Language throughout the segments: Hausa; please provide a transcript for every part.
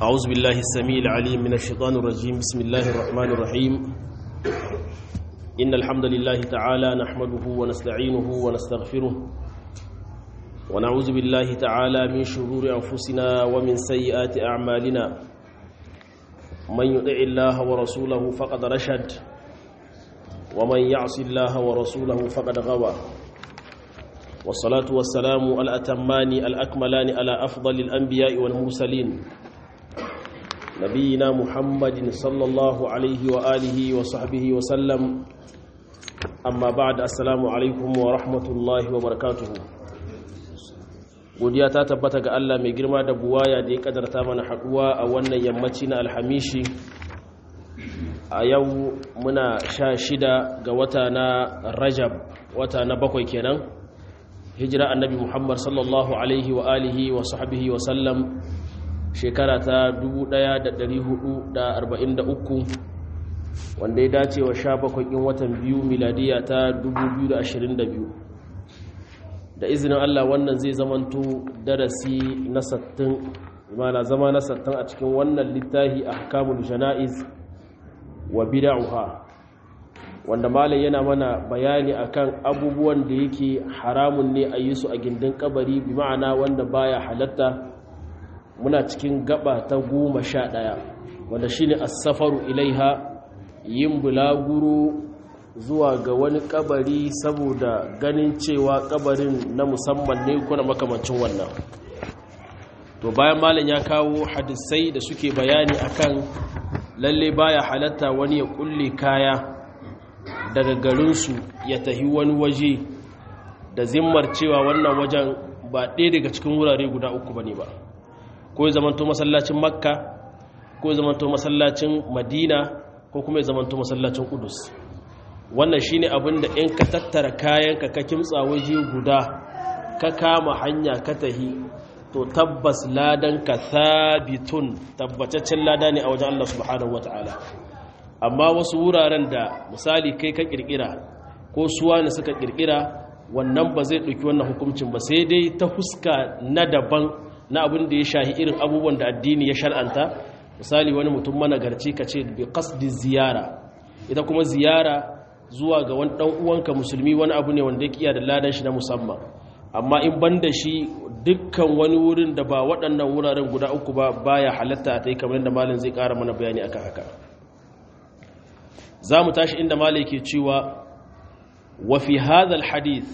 أعوذ بالله السميع العليم من الشيطان الرجيم بسم الله الرحمن الرحيم إن الحمد لله تعالى نحمده ونستعينه ونستغفره ونعوذ بالله تعالى من شرور أنفسنا ومن سيئات أعمالنا من يطع الله ورسوله فقد رشد ومن يعص الله ورسوله فقد غوى والصلاة والسلام الأتمان الأكملان على أفضل الأنبياء والمرسلين نبينا محمد صلى الله عليه وآله وصحبه وسلم أما بعد السلام عليكم ورحمة الله وبركاته godiya ta tabbata ga Allah mai girma da buwaya da ya kadarta mana haduwa a wannan yammaci na alhamishi a yau muna sha shida ga wata na rajab wata na bakwai kenan hijira annabi muhammad sallallahu alaihi wa alihi wa sahbihi wa sallam shekara ta 1443 wanda ya dace wa sha bakwai in watan biyu miladiya ta 2022 da izinin Allah wannan zai zamanto darasi na sattin mana zama na sattin a cikin wannan littafi a hakamul jana'iz wa bida'uha wanda malam yana mana bayani akan abubuwan da yake haramun ne a yi su a gindin kabari bi ma'ana wanda baya halatta muna cikin gaba ta goma sha ɗaya wanda shine as-safaru ilaiha yin bulaguro zuwa ga wani kabari saboda ganin cewa kabarin na musamman ne kuna makamancin wannan to bayan malam ya kawo hadisai da suke bayani akan lalle baya halatta wani ya kulle kaya daga garinsu ya tahi wani waje da zimmar cewa wannan wajen ba ɗaya daga cikin wurare guda uku bane ba ko ya zamanto masallacin makka ko ya zamanto masallacin madina ko kuma ya zamanto masallacin kudus wannan shine abin da in ka tattara kayanka ka kimtsa waje guda ka kama hanya ka tahi to tabbas ladan ka thabitun tabbataccen lada ne a wajen Allah subhanahu wataala amma wasu wuraren da misali kai ka kirkira ko suwa ne suka kirkira wannan ba zai ɗauki wannan hukuncin ba sai dai ta huska na daban na abin da ya shahi irin abubuwan da addini ya shar'anta misali wani mutum managarci ka ce bi qasdi ziyara ita kuma ziyara zuwa ga wani dan uwanka musulmi wani abu ne wanda yake iya da ladan shi na musamman amma in banda shi dukkan wani wurin da ba waɗannan wuraren guda uku ba baya halatta ta yi kamar yadda malin zai ƙara mana bayani akan haka za mu tashi inda malin ke cewa wa fi hadhal hadith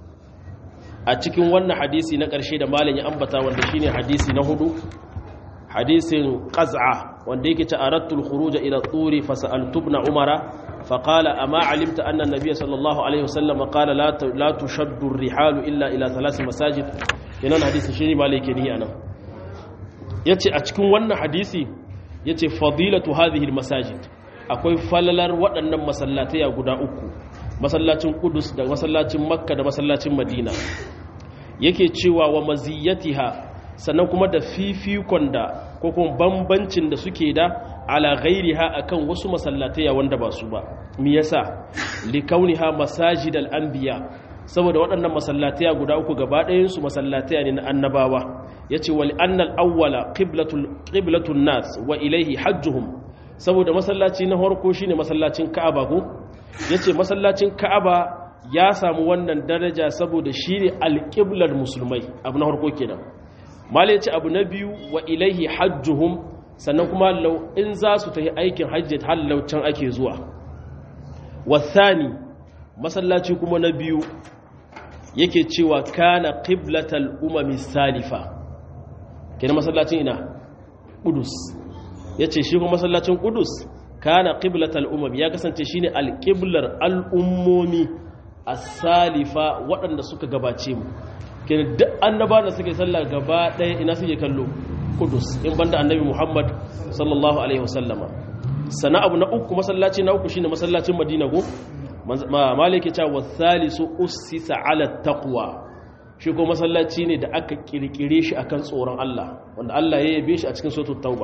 a cikin wannan hadisi na ƙarshe da malin ya ambata wanda shine hadisi na hudu hadisin qaz'a wanda yake ta aradtul khuruj ila turi fasaltu ibn umara فقال أما علمت أن النبي صلى الله عليه وسلم قال لا لا تشد الرحال إلا إلى ثلاث مساجد ينان حديث شيني مالك ني أنا yace a cikin wannan hadisi yace fadilatu hadhihi almasajid akwai falalar waɗannan masallatai guda uku masallacin Qudus da masallacin Makka da masallacin Madina yake cewa wa maziyatiha sannan kuma da fifikon da ko kuma bambancin da suke da ala ghairiha akan wasu masallatai wanda ba su ba me yasa likauniha masajidal anbiya saboda waɗannan masallatai guda uku gaba ɗayan su masallatai ne na annabawa yace wal annal awwala qiblatul qiblatun nas wa ilayhi hajjuhum saboda masallaci na farko shine masallacin Ka'aba ko yace masallacin Ka'aba ya samu wannan daraja saboda shine alqiblar musulmai abu na farko kenan malai yace abu na biyu wa ilayhi hajjuhum sannan kuma in za su tafi aikin hajji can ake zuwa wasani masallaci kuma na biyu yake cewa kana qiblatal umami salifa kenan masallacin ina qudus yace shi kuma masallacin qudus kana qiblatal umami ya kasance shine alqiblar al'ummomi as-salifa waɗanda suka gabace mu kenan duk annaba da suke sallah gaba ɗaya ina suke kallo kudus in banda annabi muhammad sallallahu alaihi wasallama sana abu na uku masallaci na uku shine masallacin madina go malike ta wasalisu ussisa ala taqwa shi ko masallaci ne da aka kirkire shi akan tsoron Allah wanda Allah ya yabe shi a cikin suratul tauba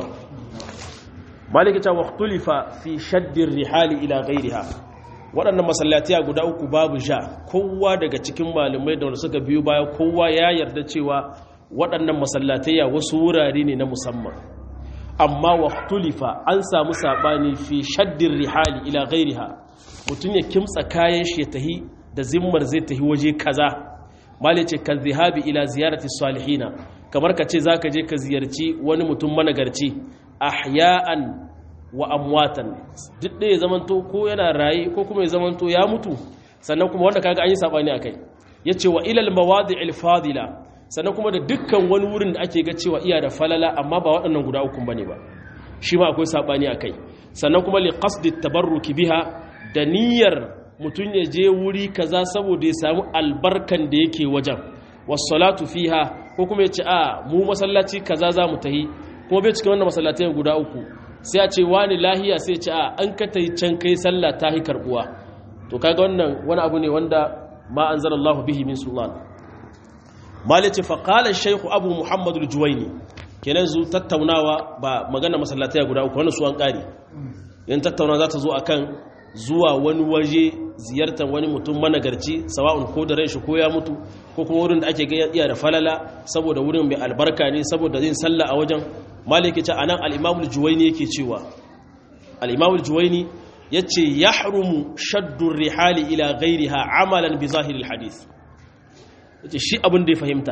malike ta waqtulifa fi shaddir rihali ila ghairiha waɗannan masallatiya guda uku babu ja kowa daga cikin malamai da wanda suka biyo baya kowa ya yarda cewa waɗannan masallatayya wasu wurare ne na musamman amma waqtulifa an samu sabani fi shaddin rihali ila ghairiha mutun ya kimtsa kayan shi ya tahi da zimmar zai tahi waje kaza mali ce kan zihabi ila ziyarati salihina kamar ka ce zaka je ka ziyarci wani mutum managarci ahya'an wa amwatan duk da ya zamanto ko yana raye ko kuma ya zamanto ya mutu sannan kuma wanda kaga an yi sabani akai yace wa ilal mawadi'il fadila sannan kuma da dukkan wani wurin da ake ga cewa iya da falala amma ba waɗannan guda uku bane ba shi ma akwai sabani akai sannan kuma li qasdi tabarruki biha da niyyar mutun ya je wuri kaza saboda ya samu albarkan da yake wajen was-salatu fiha ko kuma yace a mu masallaci kaza za mu tahi kuma bai cikin wannan masallatai guda uku sai a ce wani lahiya sai ce a an ka tayi can kai sallah ta hi karbuwa to kaga wannan wani abu ne wanda ma anzalallahu bihi min sultan malice fa qala shaykh abu muhammad al-juwayni kenan zu tattaunawa ba magana masallatai guda uku wannan su an kare yan tattauna za ta zo akan zuwa wani waje ziyartar wani mutum managarci sawa'un ko da ran shi ko ya mutu ko kuma wurin da ake ga iya da falala saboda wurin mai albarka ne saboda yin sallah a wajen maliki ce anan al-imam al-juwayni yake cewa al-imam al-juwayni yace yahrumu shaddu rihali ila ghayriha amalan bi zahiril hadith yace shi abin da ya fahimta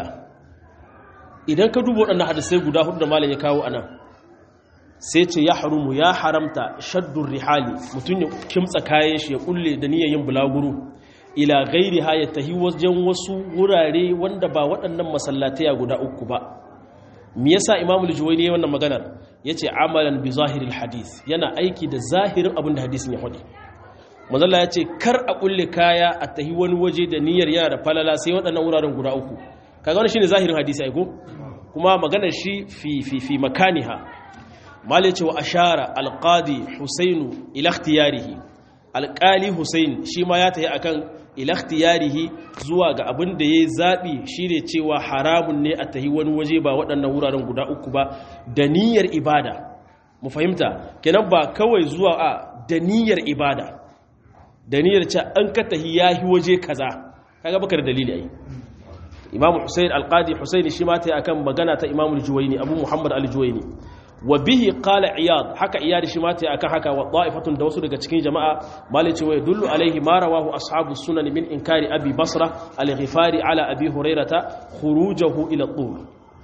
idan ka duba waɗannan hadisai guda hudu da malam ya kawo anan sai ce ya harumu ya haramta shaddun rihali mutum ya kimtsa kayan shi ya kulle da niyyar yin bulaguro ila gairi ha ya tahi wajen wasu wurare wanda ba waɗannan masallatai guda uku ba me yasa imamul juwayni ya wannan maganar yace amalan bi zahiril hadith yana aiki da zahirin abin da hadisin ya faɗi manzalla ya ce kar a kulle kaya a tahi wani waje da niyyar yana da falala sai waɗannan wuraren guda uku kaga wannan shine zahirin hadisi ai ko kuma maganar shi fi fi fi makaniha mali ce wa ashara alqadi husainu ila ikhtiyarihi alqali husain shi ma ya tayi akan ila ikhtiyarihi zuwa ga abin da yayi zabi shine cewa haramun ne a tahi wani waje ba waɗannan wuraren guda uku ba da niyyar ibada mu fahimta kenan ba kawai zuwa a da niyyar ibada da niyyar ce an ka tahi yahi waje kaza kaga baka da dalili ai imamu husain alqadi husaini shi ma tayi akan magana ta imamu juwaini abu muhammad al-juwaini wa bihi qala iyad haka iyad shi ma ta akan haka wa da'ifatun da wasu daga cikin jama'a malice wa yadullu alaihi ma rawahu ashabu sunan min inkari abi basra al-ghifari ala abi hurairata khurujahu ila tur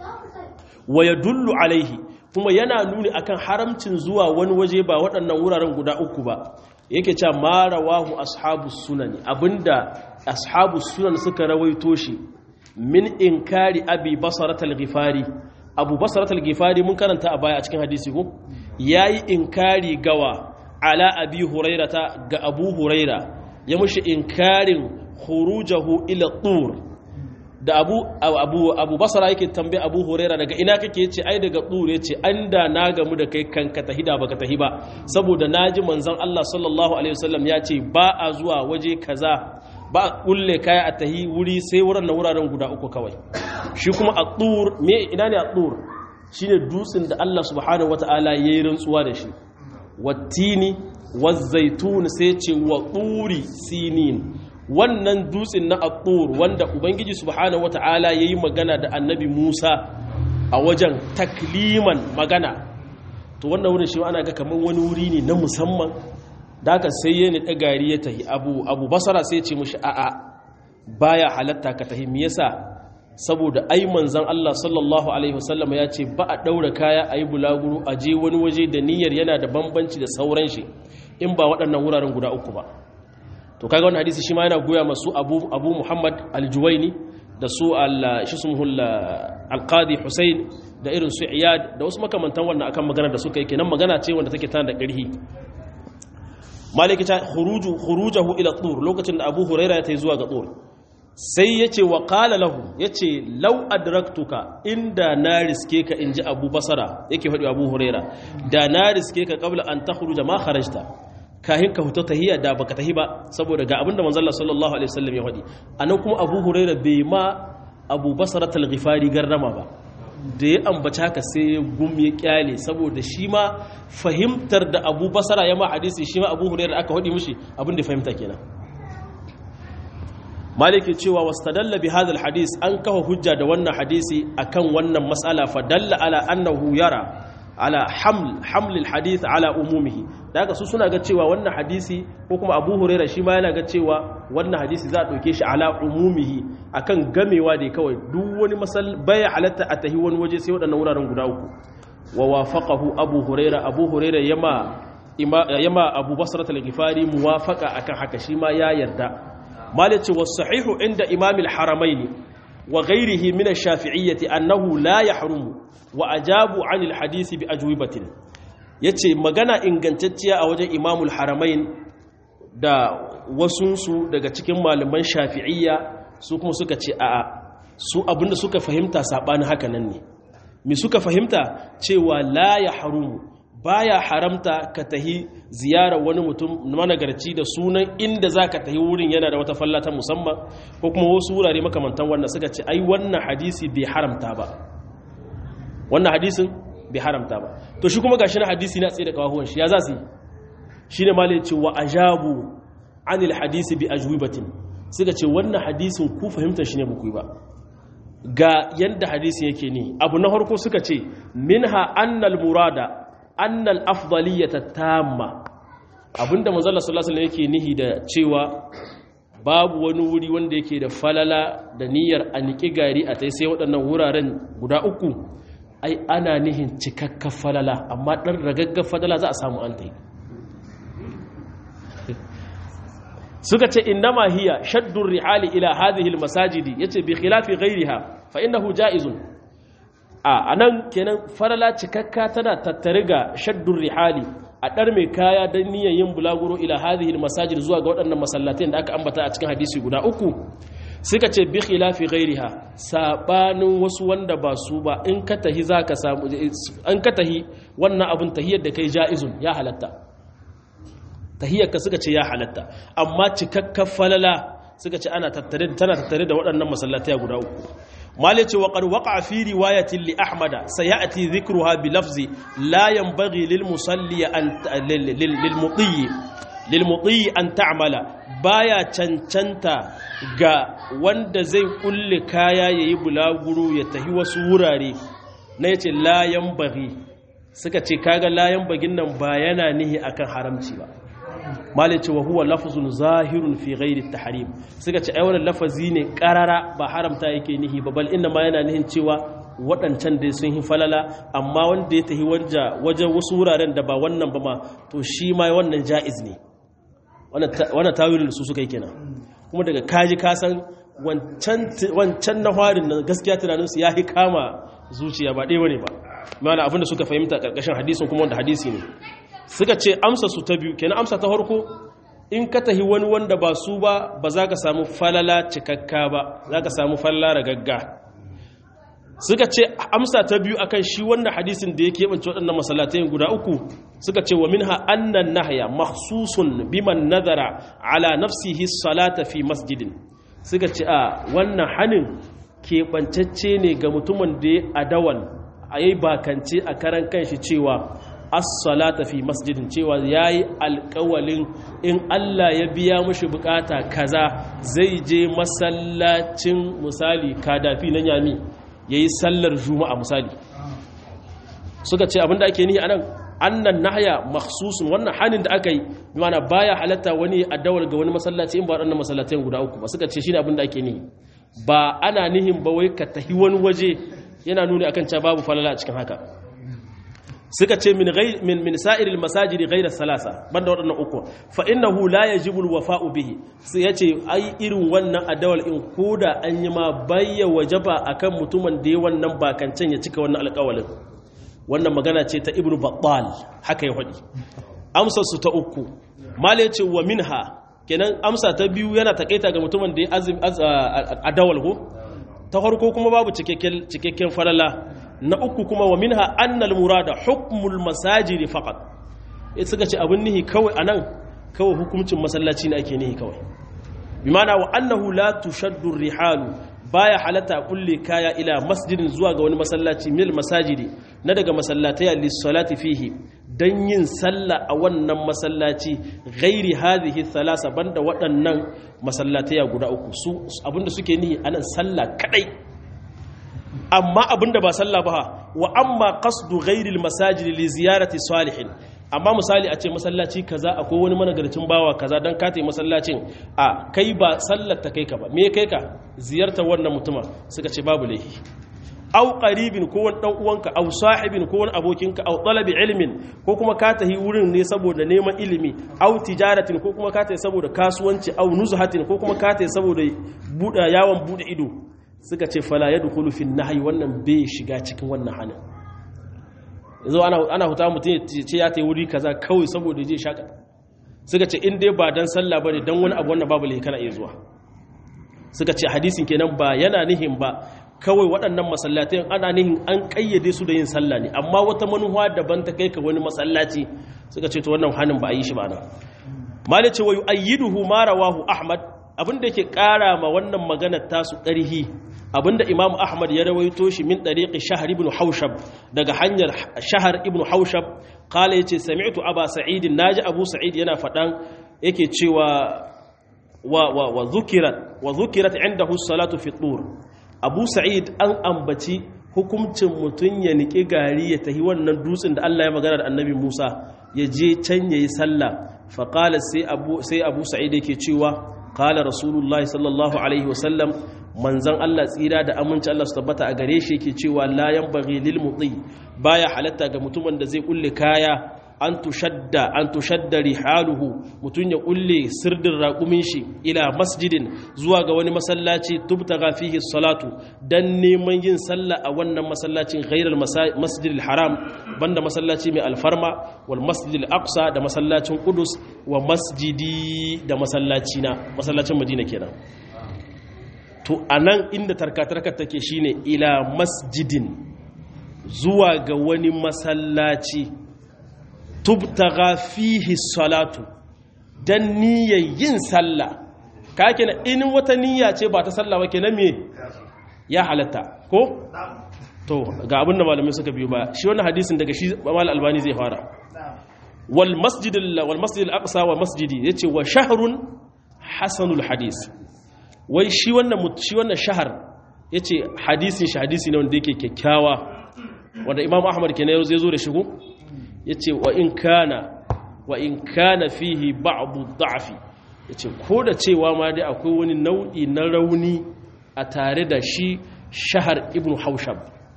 wa yadullu alaihi kuma yana nuni akan haramcin zuwa wani waje ba waɗannan wuraren guda uku ba yake cewa ma rawahu ashabu sunan abinda ashabu sunan suka rawaito shi min inkari abi basra al-ghifari abu basaratul gifari mun karanta a baya a cikin hadisi ko yayi inkari gawa ala abi hurairata ga abu huraira ya mushi inkarin khurujahu ila tur da abu abu abu basara yake tambaye abu huraira daga ina kake yace ai daga tur yace anda na gamu da kai kanka tahida baka tahi ba saboda naji manzon Allah sallallahu alaihi wasallam yace ba a zuwa waje kaza ba a kulle kaya a tahi wuri sai wurin na wuraren guda uku kawai shi kuma a tsur me ina ne a tsur shi ne dutsen da Allah subhanahu wa ta'ala ya yi rantsuwa da shi wattini wazzaitun sai ce wa tsuri sinin wannan dutsen na a tsur wanda ubangiji subhanahu wa ta'ala ya yi magana da annabi musa a wajen takliman magana to wannan wurin shi ana ga kamar wani wuri ne na musamman da aka sai ya niɗa gari ya tahi abu abu basara sai ce mushi a'a baya halatta ka tahi me yasa saboda ai manzon Allah sallallahu alaihi wasallam ya ce ba a daura kaya ayi bulaguro a je wani waje da niyyar yana da bambanci da sauran shi in ba waɗannan wuraren guda uku ba to kaga wannan hadisi shi ma yana goya masu abu abu Muhammad al-Juwaini da su al-shismuhu al-Qadi Hussein da irin su Iyad da wasu makamantan wannan akan magana da suka yi kenan magana ce wanda take tana da ƙarfi maliki ta khuruju khurujahu ila tur lokacin da Abu Huraira ya tayi zuwa ga tur sai yace wa qala lahu yace law adraktuka inda na riske ka inji Abu Basara yake faɗi Abu Huraira da na riske ka qabla an takhruja ma kharajta kahin ka huta tahiyya da baka tahi ba saboda ga abinda manzon Allah sallallahu alaihi wasallam ya faɗi anan kuma Abu Huraira bai ma Abu Basara al-Ghifari garrama ba da ya ambaci haka sai ya gum ya kyale saboda shi ma fahimtar da abu basara ya ma hadisi shi ma abu hurairar aka haɗi mushi abin da fahimta kenan maliki cewa wastadalla bi hadal hadis an kafa hujja da wannan hadisi akan wannan matsala fa dalla ala annahu yara ala haml hamlil hadith ala umumihi daga su suna ga cewa wannan hadisi ko kuma Abu Huraira shi ma yana ga cewa wannan hadisi za a dauke shi ala umumihi akan gamewa da kawai duk wani masal baya halatta a tahi wani waje sai waɗannan wuraren guda uku wa wafaqahu Abu Huraira Abu Huraira yama yama Abu Basra al-Ghifari muwafaqa akan haka shi ma ya yarda malaci was sahihu inda Imam al-Haramaini wa ghairihi min ash-Shafi'iyyati annahu la yahrumu wa ajabu 'an al-hadisi bi ajwibatin yace magana ingantacciya a wajen Imam al-Haramain da wasunsu daga cikin malaman Shafi'iyya su kuma suka ce a'a su abinda suka fahimta sabanin haka nan ne mi suka fahimta cewa la ya harumu baya haramta ka tahi ziyara wani mutum managarci da sunan inda za ka tahi wurin yana da wata fallata musamman ko kuma wasu wurare makamantan wannan suka ce ai wannan hadisi bai haramta ba wannan hadisin bai haramta ba to shi kuma gashi na hadisi na tsaye da kawahuwan shi ya za su yi shi ne malai ce wa ajabu anil hadisi bi ajwibatin suka ce wannan hadisin ku fahimtar shi ne ba ku yi ba ga yadda hadisi yake ne abu na harko suka ce minha annal murada annal afdaliyata tamma abinda manzala sallallahu alaihi yake nihi da cewa babu wani wuri wanda yake da falala da niyyar a niki gari a tai sai waɗannan wuraren guda uku ai ana nihin cikakken falala amma ɗan ragaggar falala za a samu an tai suka ce innama hiya shaddur rihali ila hadhihi almasajidi yace bi khilafi ghayriha fa innahu jaizun a anan kenan farala cikakka tana tattare ga shaddur rihali a dar mai kaya dan niyyar yin bulaguro ila hadhihi almasajid zuwa ga waɗannan masallatai da aka ambata a cikin hadisi guda uku suka ce bi khilafi ghayriha sabanin wasu wanda ba su ba in ka tahi zaka samu an ka tahi wannan abun tahiyar da kai jaizun ya halatta tahiyyarka suka ce ya halatta amma cikakken falala suka ce ana tattare tana tattare da waɗannan masallatai guda uku malai ce waƙar waƙa fi riwayatin li ahmada sayati dhikruha bi lafzi la yanbaghi lil musalli an lil mutiyi lil mutiyi an ta'mala baya cancanta ga wanda zai kulle kaya yayi bulaguro ya tahi wasu wurare na yace la yanbaghi suka ce kaga la yanbaghin nan ba yana nihi akan haramci ba malice wa huwa lafzun zahirun fi ghairi tahrim suka ce ai wannan lafazi ne karara ba haramta yake nihi ba bal inna ma yana nihin cewa waɗancan dai sun yi falala amma wanda ya tahi wanja wajen wasu wuraren da ba wannan ba ma to shi ma wannan ja'iz ne wannan tawilin su suka yi kenan kuma daga kaji kasan wancan na harin nan gaskiya tunaninsu ya yi kama zuciya ba ɗaya ne ba mana abinda suka fahimta ƙarƙashin hadisin kuma wanda hadisi ne suka ce amsa su ta biyu kenan amsa ta harko in ka tahi wani wanda ba su ba ba za ka samu falala cikakka ba za ka samu falala ragagga suka ce amsa ta biyu akan shi wannan hadisin da ya keɓance waɗannan masallatai guda uku suka ce wa minha annan nahya mahsusun biman nazara ala nafsihi salata fi masjidin suka ce a wannan hanin keɓancacce ne ga mutumin da ya adawan a yi bakance a karan kanshi cewa as-salata fi masjidin cewa yayi alƙawalin in Allah ya biya mushi bukata kaza zai je masallacin misali kadafi na yami yayi sallar juma'a misali suka ce abinda ake nihi anan annan nahya makhsusun wannan hanin da aka yi bimana baya halatta wani addawar ga wani masallaci in ba waɗannan masallatai guda uku ba suka ce shine abinda ake nihi ba ana nihin ba wai ka tahi wani waje yana nuni akan cewa babu falala a cikin haka suka ce min min min sa'iril masajidi ghayra salasa banda waɗannan uku fa innahu la yajibu alwafa'u bihi sai yace ai irin wannan adawal in koda an yi ma bayya wajaba akan mutumin da ya wannan bakancan ya cika wannan alƙawalin wannan magana ce ta ibnu battal haka ya faɗi amsar su ta uku mala yace wa minha kenan amsa ta biyu yana takaita ga mutumin da ya azim adawal ko ta farko kuma babu cikakken cikakken falala na uku kuma wa minha annal murada hukmul masajidi faqat eh suka ce abin nihi kawai anan kawai hukuncin masallaci ne ake nihi kawai bimana wa annahu la tushaddu rihalu baya halatta kulle kaya ila masjidin zuwa ga wani masallaci mil masajidi na daga masallatai lis-salati fihi dan yin sallah a wannan masallaci ghairi hadhihi thalasa banda waɗannan masallatai guda uku su abinda suke nihi anan sallah kadai amma abinda ba sallah ba wa amma qasdu ghairil masajid li ziyarati salihin amma misali a ce masallaci kaza akwai wani managarcin bawa kaza dan ka tai masallacin a kai ba sallar ta kai ka ba me kai ka ziyartar wannan mutuma suka ce babu laifi aw qaribin ko wani dan uwanka aw sahibin ko wani abokinka aw talabi ilmin ko kuma ka tahi wurin ne saboda neman ilimi aw tijaratin ko kuma ka tahi saboda kasuwanci aw nuzhatin ko kuma ka tahi saboda buda yawon bude ido suka ce fala yadkhulu fi nahyi wannan bai shiga cikin wannan hanin yanzu ana ana huta mutum ce ya tahi wuri kaza kawai saboda je shaka suka ce in dai ba dan sallah bane dan wani abu wannan babu lai kana iya zuwa suka ce hadisin kenan ba yana nihin ba kawai waɗannan masallatai ana nihin an ƙayyade su da yin sallah ne amma wata manuwa daban ta kai ka wani masallaci suka ce to wannan hannun ba a yi shi ba nan mali ce wa yu'ayyiduhu ma rawahu ahmad abinda yake ƙara ma wannan maganar tasu ƙarhi abinda imam ahmad ya rawaito shi min ɗariƙi shahar ibn haushab daga hanyar shahar ibn haushab kala yace sami'tu aba sa'id naji abu sa'id yana faɗan yake cewa wa wa wa zukirat wa zukirat indahu salatu fi tur abu sa'id an ambaci hukuncin mutum ya niƙi gari ya tahi wannan dutsen da Allah ya magana da annabi Musa ya je can ya yi sallah faƙala sai abu sa'id yake cewa ƙala rasulullahi sallallahu alaihi wasallam manzan Allah tsira da aminci Allah su tabbata a gare shi yake cewa layan bari lil mutsi baya halatta ga mutumin da zai kulle kaya an tushadda an tushadda rihaluhu mutun ya kulle sirdin raƙumin shi ila masjidin zuwa ga wani masallaci tubtaga fihi salatu dan neman yin sallah a wannan masallacin ghairal masjidil haram banda masallaci mai alfarma wal masjidil aqsa da masallacin qudus wa masjidi da masallaci na masallacin madina kenan to anan inda tarkatarkar take shine ila masjidin zuwa ga wani masallaci tubtaga fihi salatu dan niyyar yin sallah ka kenan in wata niyya ce ba ta sallah ba kenan me ya halatta ko to ga abin da malamai suka biyo ba shi wannan hadisin daga shi mal albani zai fara wal masjid wal masjid al aqsa wa masjidi yace wa shahrun hasanul hadis wai shi wannan shi wannan shahar yace hadisin shi hadisi ne wanda yake kyakkyawa wanda imam ahmad kenan zai zo da shigo ya ce wa in kana wa in kana fihi ba'du da'fi ya ce ko da cewa ma dai akwai wani nau'i na rauni a tare da shi shahar ibn haushab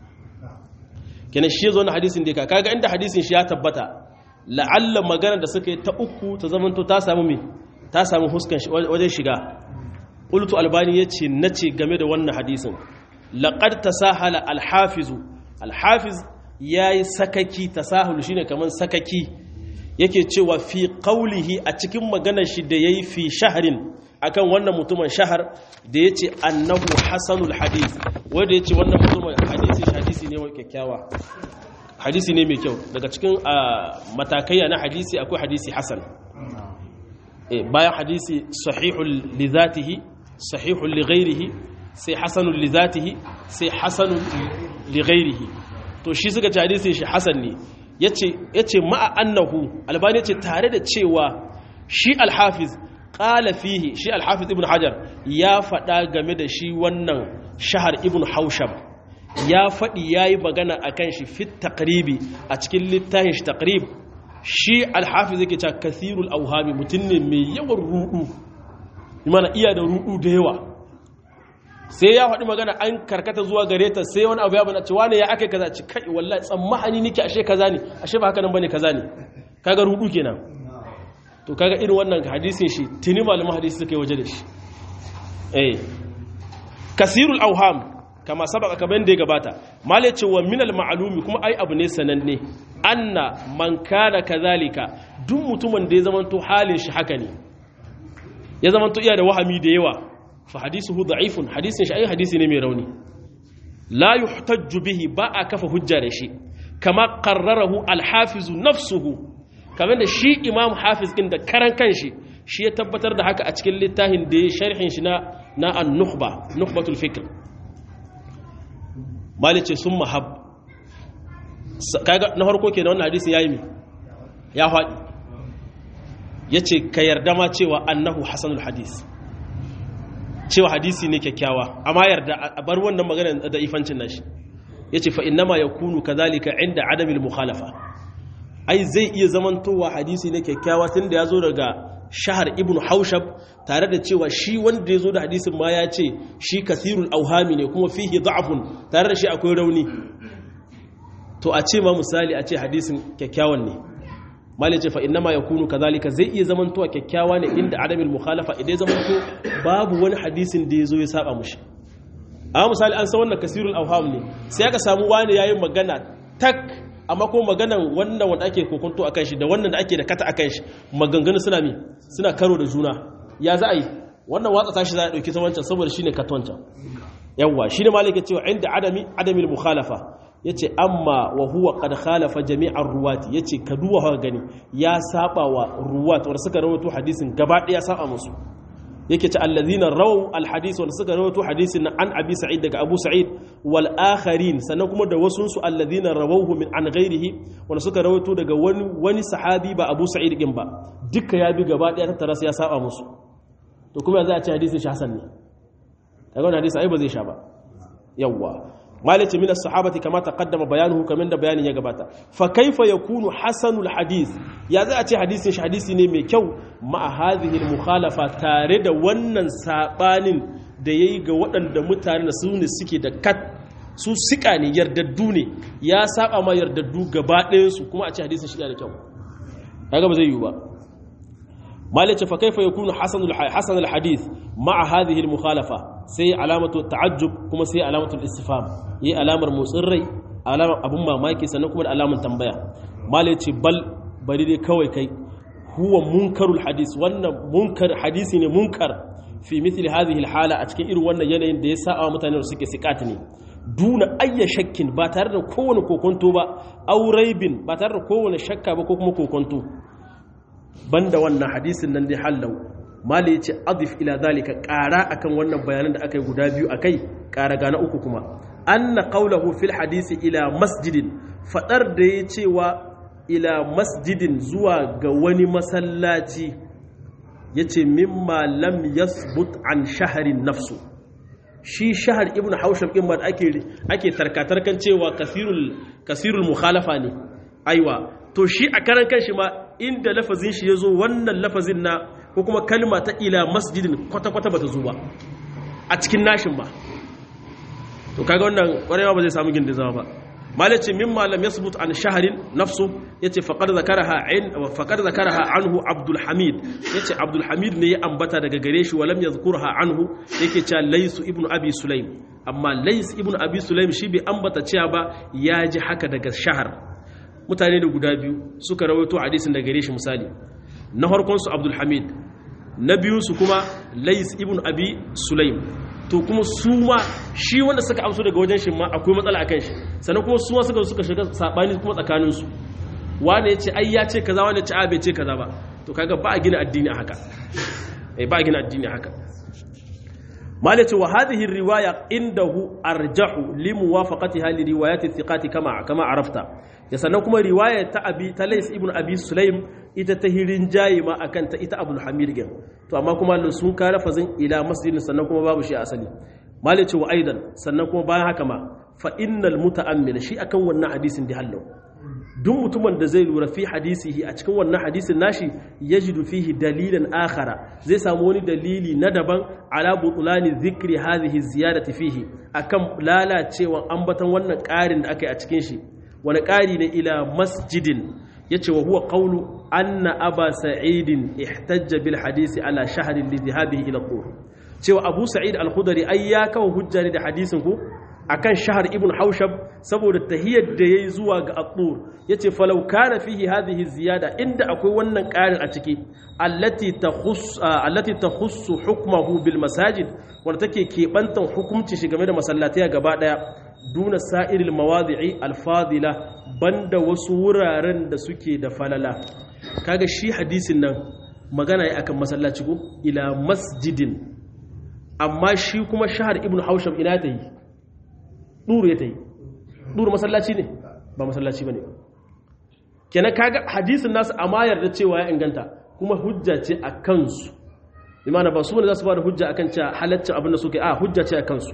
kenan shi zo na hadisin da ka kaga inda hadisin shi ya tabbata la'alla magana da suka yi ta uku ta zamanto ta samu me ta samu huskan wajen shiga qultu albani yace nace game da wannan hadisin laqad tasahala al-hafizu al-hafiz ya yi sakaki tasahul shine kamar sakaki yake cewa fi qaulihi a cikin maganar shi da yayi fi shaharin akan wannan mutumin shahar da yace annahu hasanul hadith wanda yace wannan mutumin hadisi hadisi ne mai kyakkyawa hadisi ne mai kyau daga cikin matakaiya na hadisi akwai hadisi hasan bayan hadisi sahihul li zatihi sahihul li ghairihi sai hasanul li zatihi sai hasanul li ghairihi to shi suka ci hadisin shi hasan ne ya ce ma'a annahu albani ce tare da cewa shi alhafiz ƙala fihi shi alhafiz ibn hajar ya faɗa game da shi wannan shahar ibn haushab ya faɗi ya yi magana a kan shi fit taƙribi a cikin littafin shi taƙrib shi alhafiz yake cewa kasirul auhami mutum ne mai yawan ruɗu mana iya da ruɗu da yawa sai ya faɗi magana an karkata zuwa gare ta sai wani abu ya bana cewa ne ya aka kaza ci kai wallahi tsammani nake ashe kaza ne ashe ba haka nan bane kaza ne kaga rudu kenan to kaga irin wannan hadisin shi tuni malaman hadisi suka yi waje da shi eh kasirul auham kama sabaka kaman da ya gabata mala ce wa minal ma'lumi kuma ai abu ne sananne anna man kana kazalika duk mutumin da ya zamanto halin shi haka ne ya zamanto iya da wahami da yawa fa hadisuhu da'ifun hadisin shi ai hadisi ne mai rauni la yuhtajju bihi ba a kafa hujja da shi kama qarrarahu al-hafiz nafsuhu kamar da shi imam hafiz din da karan kanshi shi ya tabbatar da haka a cikin littafin da ya sharhin shi na na an-nukhba nukhbatul fikr malice sun mahab kaga na farko kenan wannan hadisin yayi mi ya faɗi yace ka yarda ma cewa annahu hasanul hadis cewa hadisi ne kyakkyawa amma yarda a bar wannan magana da ifancin nashi yace fa innama yakunu kadhalika inda adamil mukhalafa ai zai iya zamantowa hadisi ne kyakkyawa tunda yazo daga shahar ibn haushab tare da cewa shi wanda ya zo da hadisin ma ya ce shi kasirul auhami ne kuma fihi da'afun tare da shi akwai rauni to a ce ma misali a ce hadisin kyakkyawan ne malin ce fa innama yakunu kazalika zai iya zamantowa kyakkyawa ne inda adamil mukhalafa idan zamanto babu wani hadisin da ya zo ya saba mushi amma misali an san wannan kasirul auham ne sai aka samu wani yayin magana tak amma kuma maganan wannan wanda ake kokonto a kan shi da wannan da ake da kata a kan shi maganganu suna mi suna karo da juna ya za a yi wannan watsa tashi za a ɗauki ta wancan saboda shi ne katoncan yawwa shi ne malika cewa inda adami adamil mukhalafa ya ce amma wa huwa qad khalafa jami'ar ruwati ya ce ka duwa haka gani ya saba wa ruwat wanda suka rawaito hadisin gaba ɗaya saba musu yake ce allazina rawu alhadis wanda suka rawaito hadisin na an abi sa'id daga abu sa'id wal akharin sannan kuma da wasu su allazina rawawhu min an ghairihi wanda suka rawaito daga wani wani sahabi ba abu sa'id din ba duka ya bi gaba daya tattara sai ya saba musu to kuma za a ce hadisin shi hasan ne kaga wannan hadisi ai ba zai sha ba yawwa malice min as-sahabati kama taqaddama bayanuhu kaman da bayanin ya gabata fa kaifa yakunu hasanul hadith ya za a ce hadisin shi hadisi ne mai kyau ma hadhihi al-mukhalafa tare da wannan sabanin da yayi ga waɗanda mutane su ne suke da kat su sika ne yardaddu ne ya saba ma yardaddu gaba ɗayan su kuma a ce hadisin shi da kyau kaga ba zai yiwu ba malice fa kaifa yakunu hasanul hasanul hadith ma hadhihi al-mukhalafa sai alamatu ta'ajjub kuma sai alamatu istifham yi alamar motsin rai alamar abun mamaki sannan kuma da alamar tambaya malai ce bal bari dai kawai kai huwa munkarul hadis wannan munkar hadisi ne munkar fi mithli hadhihi alhala a cikin irin wannan yanayin da ya sa mutane da suke sikat ne duna ayya shakkin ba tare da kowane kokonto ba auraibin ba tare da kowane shakka ba ko kuma kokonto banda wannan hadisin nan dai hallau mali ya ce adif ila zalika ƙara akan wannan bayanan da aka yi guda biyu a kai ƙara gana uku kuma anna qawlahu fil hadisi ila masjidin fadar da ya cewa ila masjidin zuwa ga wani masallaci yace mimma lam yasbut an shaharin nafsu shi shahar ibn hausham din ma ake ake tarkatarkan cewa kasirul kasirul mukhalafa ne aiwa to shi a karan kanshi ma inda lafazin shi yazo wannan lafazin na ko kuma kalma ta ila masjidin kwata-kwata ba ta zo ba a cikin nashin ba to kaga wannan kwarewa ba zai samu gindin zama ba malace min malam yasbut an shaharin nafsu yace faqad zakaraha in faqad zakaraha anhu abdul hamid yace abdul hamid ne ya ambata daga gare shi walam yazkurha anhu yake cewa laysu ibnu abi sulaim amma lays ibnu abi sulaim shi bai ambata cewa ba ya ji haka daga shahar mutane da guda biyu suka rawaito hadisin daga gare shi misali na farkonsu abdulhamid na biyunsu kuma lais ibn abi sulaim to kuma su ma shi wanda suka amsu daga wajen shi ma akwai matsala akan shi sannan kuma su ma suka suka shiga sabani kuma tsakaninsu wane ya ce ai ya ce kaza wane ya ce a bai ce kaza ba to kaga ba a gina addini a haka eh ba a gina addini a haka malaci wa hadhihi riwaya indahu arjahu li muwafaqatiha li riwayati thiqati kama kama arafta ya sannan kuma riwaya ta abi ta Lais ibn Abi Sulaim ita ta hirin jayi ma akan ta ita Abdul Hamid gen to amma kuma sun ka lafazin ila masjidin sannan kuma babu shi asali malaci wa aidan sannan kuma bayan haka ma fa innal muta'ammil shi akan wannan hadisin da hallau duk mutumin da zai lura fi hadisihi a cikin wannan hadisin nashi yajidu fihi dalilan akhara zai samu wani dalili na daban ala butulani zikri hadhihi ziyadati fihi akan lalacewan ambatan wannan ƙarin da aka yi a cikin shi wani ƙari ne ila masjidin yace wa huwa qawlu anna aba sa'idin ihtajja bil hadisi ala shahrin li dhahabihi ila qur cewa abu sa'id al-khudri ai ya kawo hujja ne da hadisin ku akan shahar ibn haushab saboda tahiyar da yayi zuwa ga aqur yace falau kana fihi hadhihi ziyada inda akwai wannan ƙarin a ciki allati takhus allati takhussu hukmuhu bil masajid wanda take kebantan hukunci shi game da masallatai gaba daya duna sa'iril mawadi'i al fadila banda wasu wuraren da suke da falala kaga shi hadisin nan magana ya akan masallaci ko ila masjidin amma shi kuma shahar ibn haushab ina ta yi ɗuru ya ta yi ɗuru masallaci ne ba masallaci ba ne kenan kaga hadisin nasu a mayar da cewa ya inganta kuma hujja ce a kansu imana ba su ne za su ba da hujja akan cewa halaccin abin da suke a hujja ce a kansu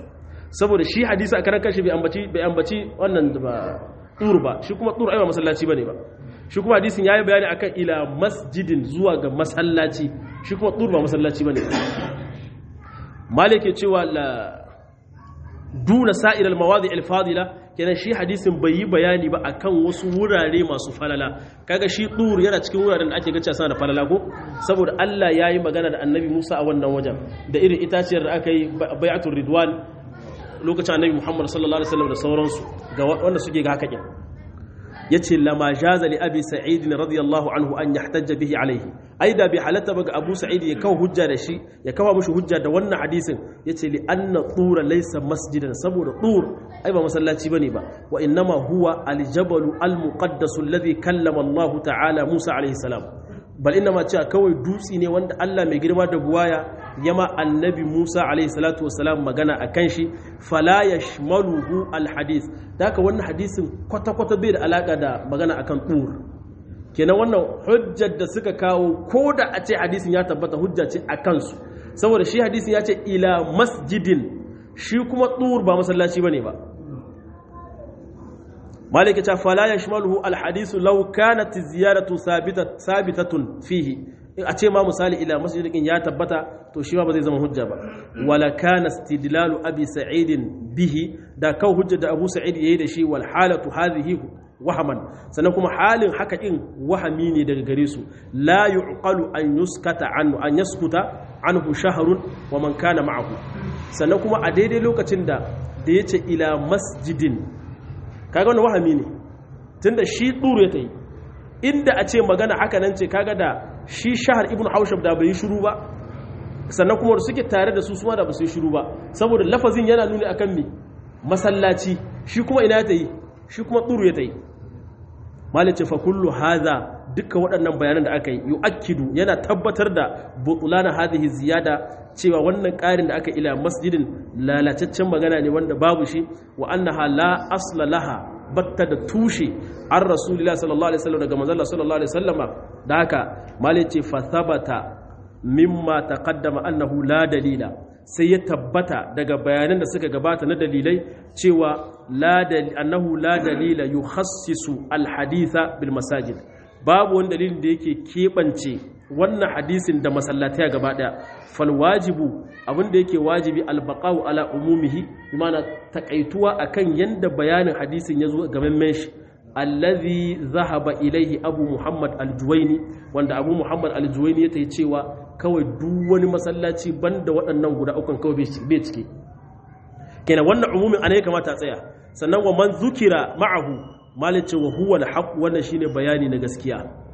saboda shi hadisi a karan kashi bai ambaci bai ambaci wannan ba tur ba shi kuma tur ai ba masallaci bane ba shi kuma hadisin yayi bayani akan ila masjidin zuwa ga masallaci shi kuma tur ba masallaci bane malik ya cewa la duna sa'ir al-mawadi al-fadila kenan shi hadisin bai yi bayani ba akan wasu wurare masu falala kaga shi tur yana cikin wuraren da ake gaca sana da falala ko saboda Allah yayi magana da Annabi Musa a wannan wajen da irin itaciyar da aka yi bai'atul ridwan lokacin Annabi Muhammad sallallahu alaihi wasallam da sauransu ga wanda suke ga haka kin yace lama jaza li abi sa'id radiyallahu anhu an yahtajja bihi alaihi ai da bi halatta ba ga abu sa'id ya kawo hujja da shi ya kawo mushi hujja da wannan hadisin yace li anna tura laysa masjidan saboda tur ai ba masallaci bane ba wa innama huwa aljabalu almuqaddas alladhi kallama Allah ta'ala Musa alaihi salam bal inma cewa kawai dutsi ne wanda Allah mai girma da buwaya yama annabi Musa alaihi salatu wassalam magana akan shi fala yashmaluhu alhadith daka wannan hadisin kwata kwata bai da alaka da magana akan tur kenan wannan hujjar da suka kawo ko da a ce hadisin ya tabbata hujja ce a kansu saboda shi hadisin ya ce ila masjidin shi kuma tur ba masallaci bane ba malika ta fala yashmaluhu alhadisu law kanat ziyaratu sabitatun fihi a ce ma misali ila masjidin ya tabbata to shi ba zai zama hujja ba wala kana istidlalu abi sa'idin bihi da kawo hujja da abu sa'id yayi da shi wal halatu hadhihi wahaman sannan kuma halin haka din wahami ne daga gare su la yuqalu an yuskata anhu an yaskuta anhu shahrun wa man kana ma'ahu sannan kuma a daidai lokacin da da yace ila masjidin kaga wannan wahami ne tunda shi tsuru ya tayi inda a ce magana haka nan ce kaga da shi shahar ibn haushab da bai yi shiru ba sannan kuma da suke tare da su suma da ba su yi shiru ba saboda lafazin yana nuni akan me masallaci shi kuma ina ta yi shi kuma tsuru ya ta yi malice fa kullu haza duka waɗannan bayanan da aka yi yu'akkidu yana tabbatar da butulana hadhihi ziyada cewa wannan ƙarin da aka ila masjidin lalataccen magana ne wanda babu shi wa annaha la asla laha batta da tushe an rasulullah sallallahu alaihi wasallam daga manzon sallallahu alaihi wasallama da haka malice fa thabata mimma taqaddama annahu la dalila sai ya tabbata daga bayanan da suka gabata na dalilai cewa annahu la dalila yukhassisu alhaditha bil masajid babu wani dalilin da yake keɓance wannan hadisin da masallatai gaba ɗaya fal wajibu abin da yake wajibi albaqau ala umumihi bimana takaituwa akan yanda bayanin hadisin ya zo gaban shi allazi zahaba ilaihi abu muhammad aljuwaini wanda abu muhammad aljuwaini ya ta cewa kawai duk wani masallaci banda waɗannan guda ukun kawai bai ciki kenan wannan umumin ana ya kamata a tsaya sannan wa man zukira ma'ahu malice wa huwa alhaq wannan shine bayani na gaskiya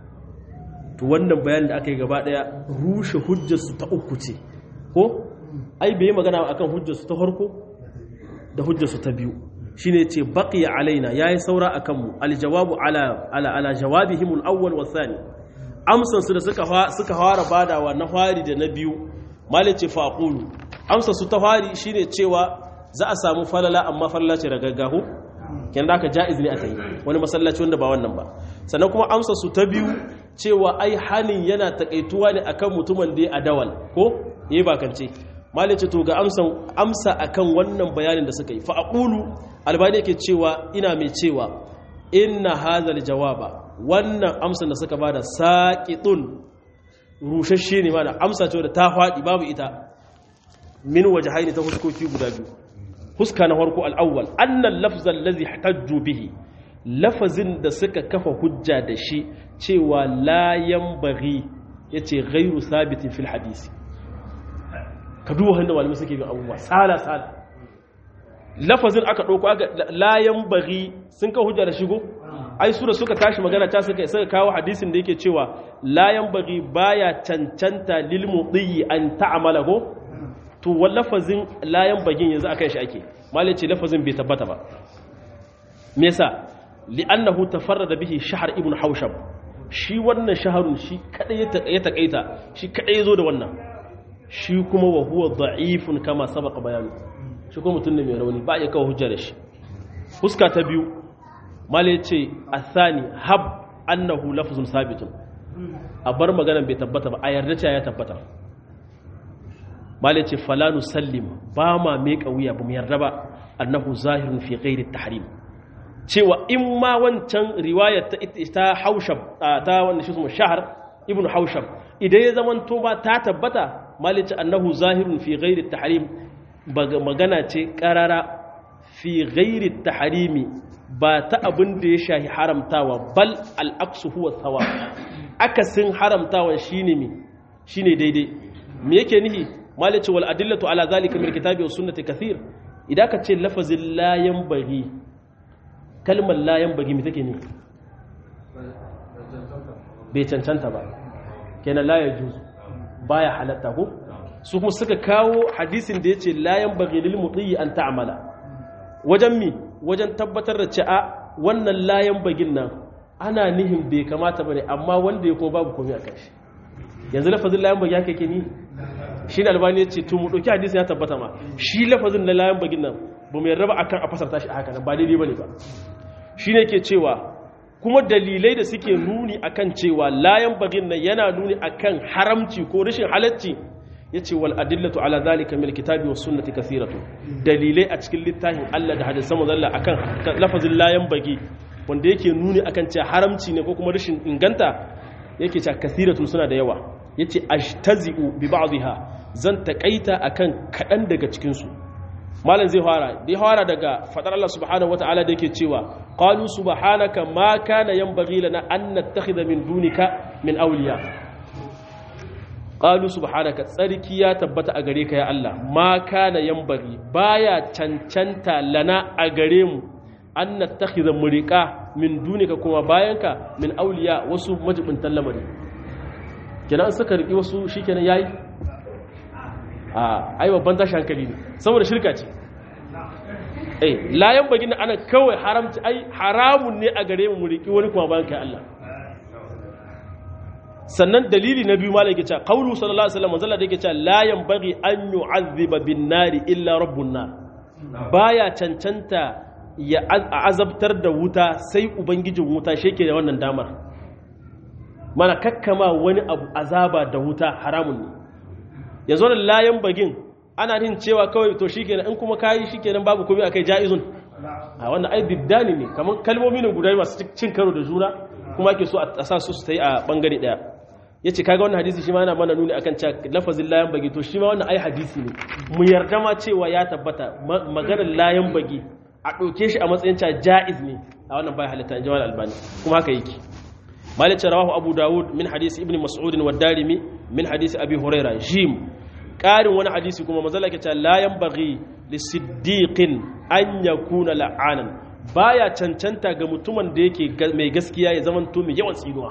to wannan bayanin da aka yi gaba daya rushe hujjar su ta uku ce ko ai bai magana akan hujjar su ta farko da hujjar su ta biyu shine ce baqiya alaina yayi saura akan mu aljawabu ala ala ala jawabihim alawwal wa thani amsan su da suka suka fara badawa na fari da na biyu malice faqulu amsa su ta fari shine cewa za a samu falala amma falala ce ragaggahu kenan aka jaiz ne aka yi wani masallaci wanda ba wannan ba sannan kuma amsa su ta biyu cewa ai hanin yana takaituwa ne akan mutumin da ya adawal ko yayi bakance malice to ga amsan amsa akan wannan bayanin da suka yi fa aqulu albani yake cewa ina mai cewa inna hadhal jawaba wannan amsan da suka bada saqitun rushashe ne mana amsa ce da ta faɗi babu ita min wajhaini ta huskoki guda biyu huska na farko al'awwal annan lafzan lazi hajju bihi lafazin da suka kafa hujja da shi cewa layan bari ya ce gairu sabitin fil hadisi ka duba hannun malamai suke bin abubuwa tsala-tsala lafazin aka ɗauko aka layan bari sun kawo hujja da shigo ai su da suka tashi magana ta suka suka kawo hadisin da yake cewa layan bari baya cancanta lil mudiyi an ta'amala ko to wa lafazin layan bagin yanzu akan shi ake malai ce lafazin bai tabbata ba me yasa li'annahu tafarrada bihi shahr ibn haushab shi wannan shaharun shi kadai ya takaita shi kadai zo da wannan shi kuma wa huwa da'ifun kama sabaqa bayanu shi kuma mutum ne mai rauni ba ya kawo hujja da shi huska ta biyu malai ce athani hab annahu lafzun sabitun a bar maganan bai tabbata ba a yarda cewa ya tabbata malai ce falanu sallim ba ma mai wuya ba mu yarda ba annahu zahirun fi ghairi tahrim cewa in ma wancan riwayar ta ta haushab ta wanda shi su shahar ibnu haushab idan ya zaman to ba ta tabbata malai ce annahu zahirun fi ghairi tahrim magana ce karara fi ghairi tahrimi ba ta abin da ya shahi haramtawa bal al'aksu huwa tsawa akasin haramtawa shine mi shine daidai me yake nihi malice wal adillatu ala zalika min kitabi was sunnati kathir idan ka ce lafazin la yanbaghi kalmar la yanbaghi me take ne bai cancanta ba kenan la yajuz baya halatta ko su kuma suka kawo hadisin da yace la yanbaghi lil muti an ta'mala wajen mi wajen tabbatar da ce'a wannan layan bagin nan ana nihin bai kamata bane amma wanda ya kuma babu komai a kai yanzu lafazin layan bagi haka yake ni shi da albani ya ce to mu dauki hadisi ya tabbata ma shi lafazin na layan bagin nan ba mu yarda ba akan a fasarta shi a haka nan ba daidai bane ba shi ne ke cewa kuma dalilai da suke nuni akan cewa layan bagin nan yana nuni akan haramci ko rashin halacci ya ce wal adillatu ala zalika mil kitabi was sunnati kathiratu dalilai a cikin littafin Allah da hadisan manzon Allah akan lafazin layan bagi wanda yake nuni akan cewa haramci ne ko kuma rashin inganta yake cewa kathiratu suna da yawa yace ashtazi'u bi ba'dihha zan takaita akan kadan daga cikin su malam zai fara da ya fara daga fadar Allah subhanahu wataala da yake cewa qalu subhanaka ma kana yanbaghi lana an nattakhidha min dunika min awliya qalu subhanaka tsarki ya tabbata a gare ka ya Allah ma kana yanbaghi baya cancanta lana a gare mu an nattakhidha murika min dunika kuma bayanka min awliya wasu majibintan lamari kenan suka riki wasu shikenan yayi a ai babban tashi hankali ne saboda shirka ce eh layan bagin ana kawai haramci ai haramun ne a gare mu riki wani kuma bayan kai Allah sannan dalili na biyu malai yake cewa qaulu sallallahu alaihi wasallam manzala da yake cewa la yanbaghi an yu'azziba bin nari illa rabbun nar baya cancanta ya azabtar da wuta sai ubangijin wuta sheke da wannan damar mana kakkama wani abu azaba da wuta haramun ne yanzu wannan layan bagin ana yin cewa kawai to shikenan in kuma kayi shikenan babu komai akai jaizun a wannan ai biddani ne kamar kalmomi ne guda masu cin karo da juna kuma ake so a sa su su yi a bangare daya yace kaga wannan hadisi shi ma yana mana nuni akan cewa lafazin layan bagi to shi ma wannan ai hadisi ne mu yarda ma cewa ya tabbata maganar layan bagi a ɗauke shi a matsayin cewa jaiz ne a wannan bai halitta in jawal albani kuma haka yake malik rawahu abu dawud min hadisi ibn mas'ud wa darimi min hadisi abi huraira jim ƙarin wani hadisi kuma mazala ke cewa la yanbaghi lisiddiqin an yakuna la'anan baya cancanta ga mutumin da yake mai gaskiya ya zama to mai yawan tsinuwa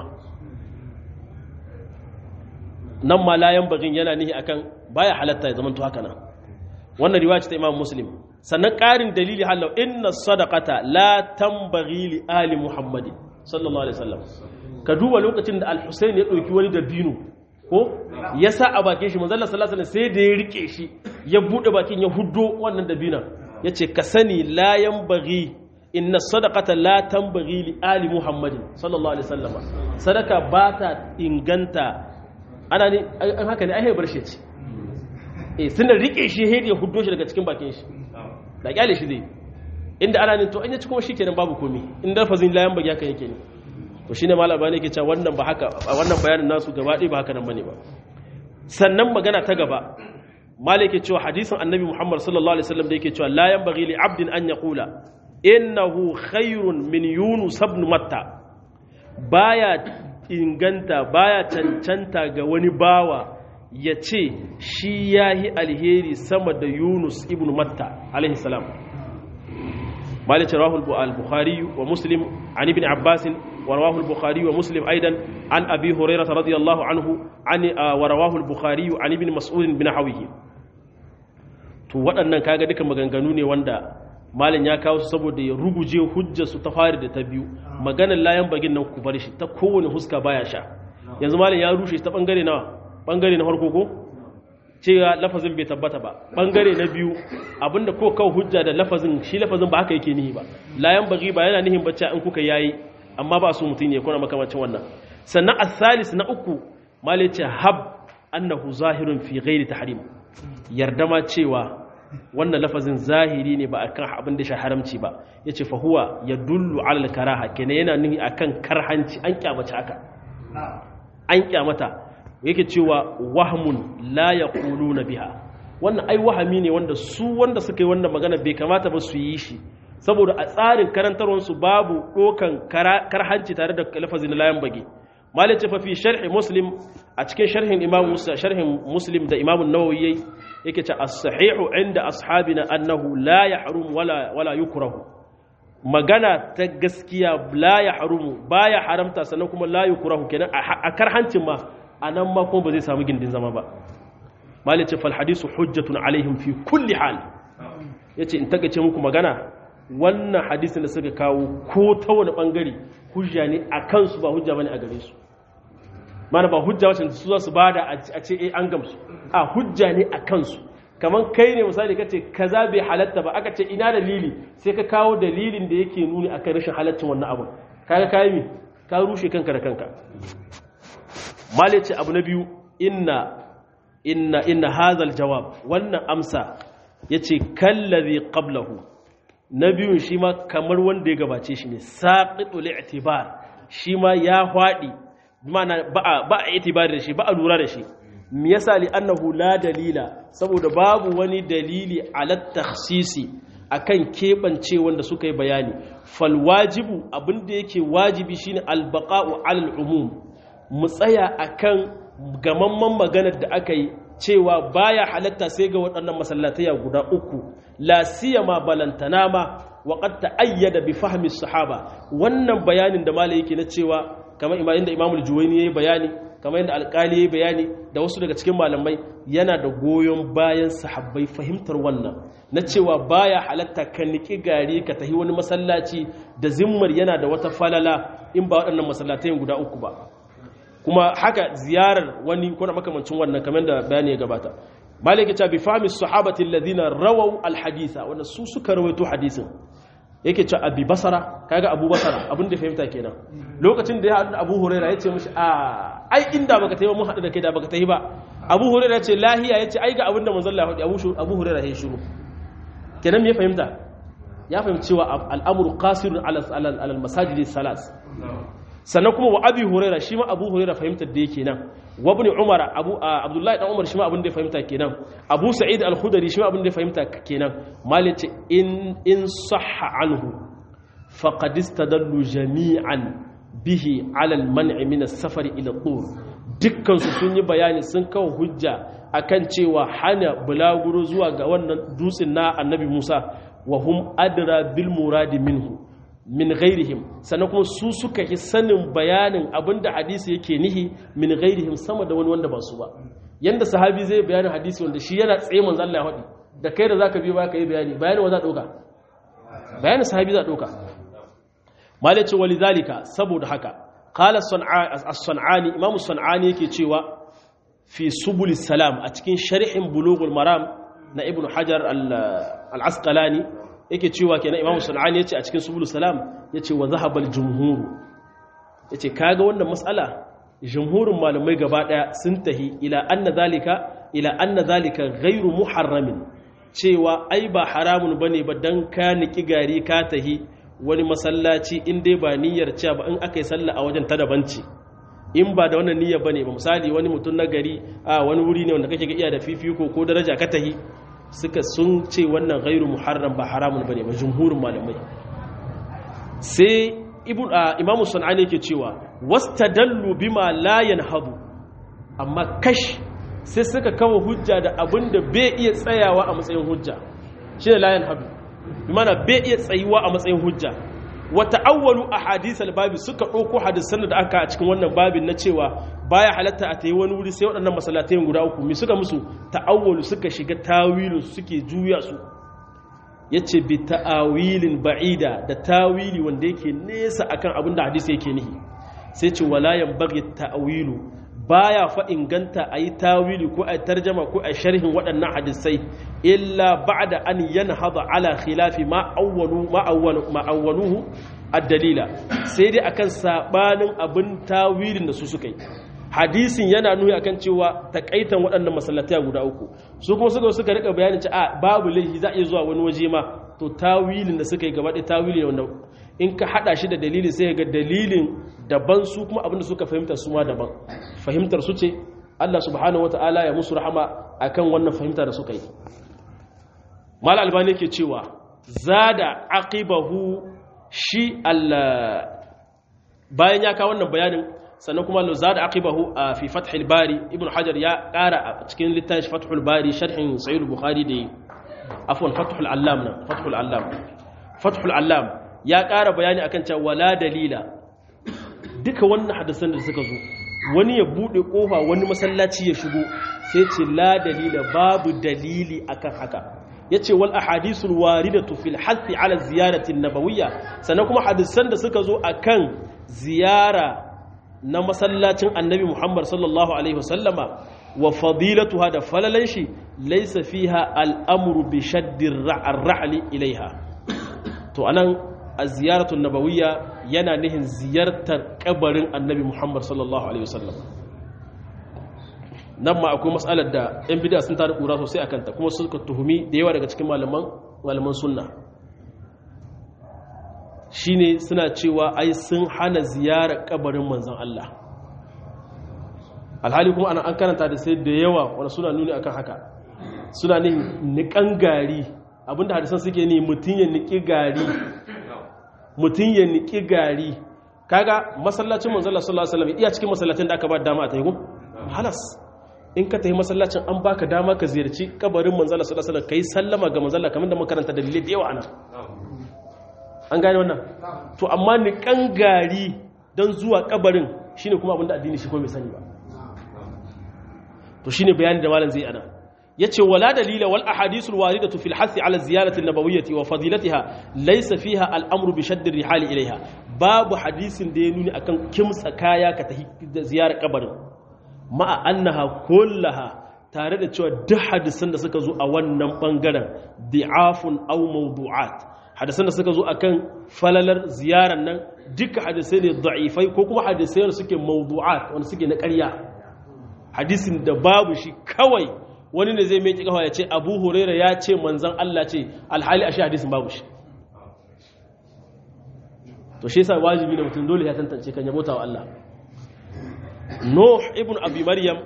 nan ma la yanbaghin yana nihi akan baya halatta ya zama to haka nan wannan riwaya ce ta imam muslim sannan ƙarin dalili halau inna sadaqata la tambaghi li ali muhammadin sallallahu alaihi wasallam ka duba lokacin da al-husayn ya dauki wani dabino ko ya sa a bakin shi manzala sallallahu alaihi sai da ya rike shi ya bude bakin ya huddo wannan dabinan yace ka sani la yanbaghi inna sadaqata la tanbaghi li ali muhammadin sallallahu alaihi wasallam sadaka ba ta inganta ana ne an haka ne ai bar shi ce eh sun rike shi he ya huddo shi daga cikin bakin shi da kyale shi zai inda ana ne to an ya ci kuma shikenan babu komai inda fazin la yanbaghi haka yake ne to shine malama ne ke cewa wannan ba haka wannan bayanin nasu gaba ɗaya ba haka nan bane ba sannan magana ta gaba malai ke cewa hadisin annabi Muhammad sallallahu alaihi wasallam da yake cewa la yanbaghi li 'abdin an yaqula innahu khairun min yunus ibn matta baya inganta baya cancanta ga wani bawa ya ce shi yahi alheri sama da yunus ibn matta alaihi salam مالك رواه البخاري ومسلم عن ابن عباس ورواه البخاري ومسلم أيضا عن أبي هريرة رضي الله عنه عن ورواه البخاري عن ابن مسعود بن حويه to waɗannan kaga duka maganganu ne wanda malin ya kawo su saboda ya ruguje hujjar su ta fari da ta biyu maganar layan bagin nan ku bar shi ta kowane huska baya sha yanzu malin ya rushe ta bangare na bangare na farko ko cewa lafazin bai tabbata ba bangare na biyu abinda ko kawo hujja da lafazin shi lafazin ba haka yake nihi ba layan bagi ba yana nihin bacci in kuka yayi amma ba su mutum ne kuna makamacin wannan sannan asalis na uku malai ce hab annahu zahirun fi ghairi tahrim yarda ma cewa wannan lafazin zahiri ne ba akan abin da shi haramci ba yace fa huwa yadullu ala al-karaha kenan yana nuni akan karhanci an kyamata haka an kyamata yake cewa wahmun la yaquluna biha wannan ai wahami ne wanda su wanda suka yi wannan magana bai kamata ba su yi shi saboda a tsarin karantarwarsu babu dokan karhanci tare da lafazin layan bage malin ce fafi sharhi muslim a cikin sharhin imam sharhin muslim da imam nawawi yayi yake ce as-sahihu inda ashabina annahu la yahrum wala wala yukrahu magana ta gaskiya la yahrumu baya haramta sannan kuma la yukrahu kenan a karhancin ma anan ma kuma ba zai samu gindin zama ba malin ce fal hadisu hujjatun alaihim fi kulli hal yace in tagace muku magana wannan hadisin da suka kawo ko ta wani bangare hujja ne a kansu ba hujja bane a gare su mana ba hujja wacce su za su bada a ce eh an gamsu a hujja ne a kansu kamar kai ne misali ka ce kaza bai halatta ba aka ce ina dalili sai ka kawo dalilin da yake nuni akan rashin halaccin wannan abun kaga kai mi ka rushe kanka da kanka mali ce abu na biyu inna inna inna hazal jawab wannan amsa yace kallazi qablahu na biyun shi ma kamar wanda ya gabace shi ne saqitul i'tibar shi ma ya hwadi mana ba ba i'tibar da shi ba a lura da shi me yasa li annahu la dalila saboda babu wani dalili ala takhsisi akan kebance wanda suka yi bayani fal wajibu abinda yake wajibi shine al baqa'u ala al umum mu tsaya akan gamamman maganar da aka yi cewa baya halatta sai ga waɗannan masallataya guda uku la siyama balantana ma wa qad ta'ayyada bi fahmi sahaba wannan bayanin da malai yake na cewa kamar imamin da imamul juwayni yayi bayani kamar yadda alƙali yayi bayani da wasu daga cikin malamai yana da goyon bayan sahabbai fahimtar wannan na cewa baya halatta ka niki gari ka tahi wani masallaci da zimmar yana da wata falala in ba waɗannan masallatayin guda uku ba kuma haka ziyarar wani kuna makamancin wannan kamar da bayani ya gabata maliki ta bi fahmi sahabati alladhina rawaw alhaditha wanda su suka rawaito hadisin yake ce abi basara kaga abu basara abin da fahimta kenan lokacin da ya haɗu da abu huraira ya ce mishi a ai inda baka tayi ba mun haɗu da kai da baka tayi ba abu huraira ya ce lahiya ya ce ai ga abin da manzon Allah ya faɗi abu huraira ya shiru kenan me fahimta ya fahimci cewa al'amru qasirun ala al-masajidi salas sannan kuma wa abi huraira shi ma abu huraira fahimtar da yake nan wa ibn umar abu abdullahi dan umar shi ma abin da ya fahimta kenan abu sa'id al-khudri shi ma abin da ya fahimta kenan malice in in sahha anhu faqad istadallu jami'an bihi ala al-man'i min as-safari ila tur dukkan su sun yi bayani sun kawo hujja akan cewa hana bulaguro zuwa ga wannan dutsen na annabi Musa wa hum adra bil muradi minhu min ghairihim sannan kuma su suka yi sanin bayanin abinda hadisi yake nihi min ghairihim sama da wani wanda ba su ba yanda sahabi zai bayanin hadisi wanda shi yana tsaye manzo Allah ya faɗi da kai da zaka biyo ba ka yi bayani bayanin wa za dauka bayanin sahabi za dauka malaci walidhalika saboda haka qala as-sanani imam as-sanani yake cewa fi subul salam a cikin sharhin bulughul maram na ibnu hajar al-asqalani yake cewa kenan imamu sun'ani yace a cikin subul salam yace wa zahabal jumhur yace kaga wannan mas'ala jumhurin malamai gaba daya sun tahi ila anna zalika ila anna zalika ghairu muharramin cewa ai ba haramun bane ba dan ka niki gari ka tahi wani masallaci in dai ba niyyar cewa ba in aka yi sallah a wajen ta dabanci in ba da wannan niyyar bane ba misali wani mutum na gari a wani wuri ne wanda kake ga iya da fifiko ko daraja ka tahi suka sun ce wannan gairu muharram ba haramun bane ba jumhurin malamai sai ibn imamu sunani yake cewa wastadallu bima la yanhadu amma kash sai suka kawo hujja da abinda bai iya tsayawa a matsayin hujja shine la yanhadu bimana bai iya tsayuwa a matsayin hujja wa ta'awwalu ahadith al-babi suka dauko hadisan da aka a cikin wannan babin na cewa baya halatta a tayi wani wuri sai waɗannan masallatai guda uku mi suka musu ta'awwalu suka shiga tawilu suke juya su yace bi ta'awilin ba'ida da tawili wanda yake nesa akan abin da hadisi yake nihi sai ce wala yanbaghi ta'wilu baya fa inganta ayi tawili ko ayi tarjama ko ayi sharhin waɗannan hadisai illa ba'da an yanhada ala khilafi ma awwalu ma awwalu ma awwaluhu ad-dalila sai dai akan sabanin abin tawilin da su suka yi hadisin yana nuni akan cewa takaitan waɗannan masallatai guda uku su kuma suka suka rika bayanin ci a babu laifi za a iya zuwa wani waje ma to tawilin da suka yi gaba ɗaya tawili wanda in ka hada shi da dalili sai ga dalilin daban su kuma abinda suka fahimta su ma daban fahimtar su ce Allah subhanahu wata'ala ya musu rahama akan wannan fahimta da suka yi mal albani yake cewa zada aqibahu shi Allah bayan ya kawo wannan bayanin sannan kuma lo zada aqibahu a fi fathul bari ibnu hajar ya kara a cikin littafin fathul bari sharhin sahih bukhari da afwan fathul allam na fathul allam fathul allam ya kara bayani akan cewa wala dalila duka wannan hadisan da suka zo wani ya bude kofa wani masallaci ya shigo sai ce la dalila babu dalili akan haka yace wal ahadithul waridatu fil hathi ala ziyarati nabawiyya sannan kuma hadisan da suka zo akan ziyara na masallacin annabi Muhammad sallallahu alaihi wasallama wa fadilatuha da falalan shi laysa fiha al'amru bi shaddir ra'li ilaiha to anan az-ziyaratu nabawiyya yana nihin ziyartar kabarin annabi Muhammad sallallahu alaihi wasallam nan ma akwai matsalar da yan bid'a sun tada kura sosai akan ta kuma suka tuhumi da yawa daga cikin malaman malaman sunna shine suna cewa ai sun hana ziyarar kabarin manzon Allah alhali kuma ana an karanta da sai da yawa wanda suna nuni akan haka suna ne nikan gari abinda hadisan suke ne mutun ya niki gari mutun ya niki gari kaga masallacin manzon Allah sallallahu alaihi wasallam iya cikin masallacin da aka ba dama a tayi halas in ka tafi masallacin an baka dama ka ziyarci kabarin manzon Allah sallallahu alaihi wasallam kai sallama ga manzon Allah kamar da makaranta dalilai da yawa anan an gane wannan to amma ni gari don zuwa kabarin shine kuma abinda addini shi ko bai sani ba to shine bayani da malam zai ana yace wala dalila wal ahadithul waridatu fil hasi ala ziyarati an-nabawiyyati wa fadilatiha laysa fiha al-amru bi shadd ar-rihal ilayha babu hadisin da ya nuni akan kimtsa kaya ka tafi ziyarar kabarin ma'a annaha kullaha tare da cewa duk hadisan da suka zo a wannan bangaren di'afun aw mawdu'at hadisan da suka zo akan falalar ziyarar nan duka hadisai ne da'ifai ko kuma hadisai da suke mawdu'at wanda suke na ƙarya hadisin da babu shi kawai wani ne zai meki kafa ya ce abu huraira ya ce manzan Allah ce alhali a shi hadisin babu shi to shi yasa wajibi ne mutum dole ya tantance kan yabota wa Allah Nuh ibn Abi Maryam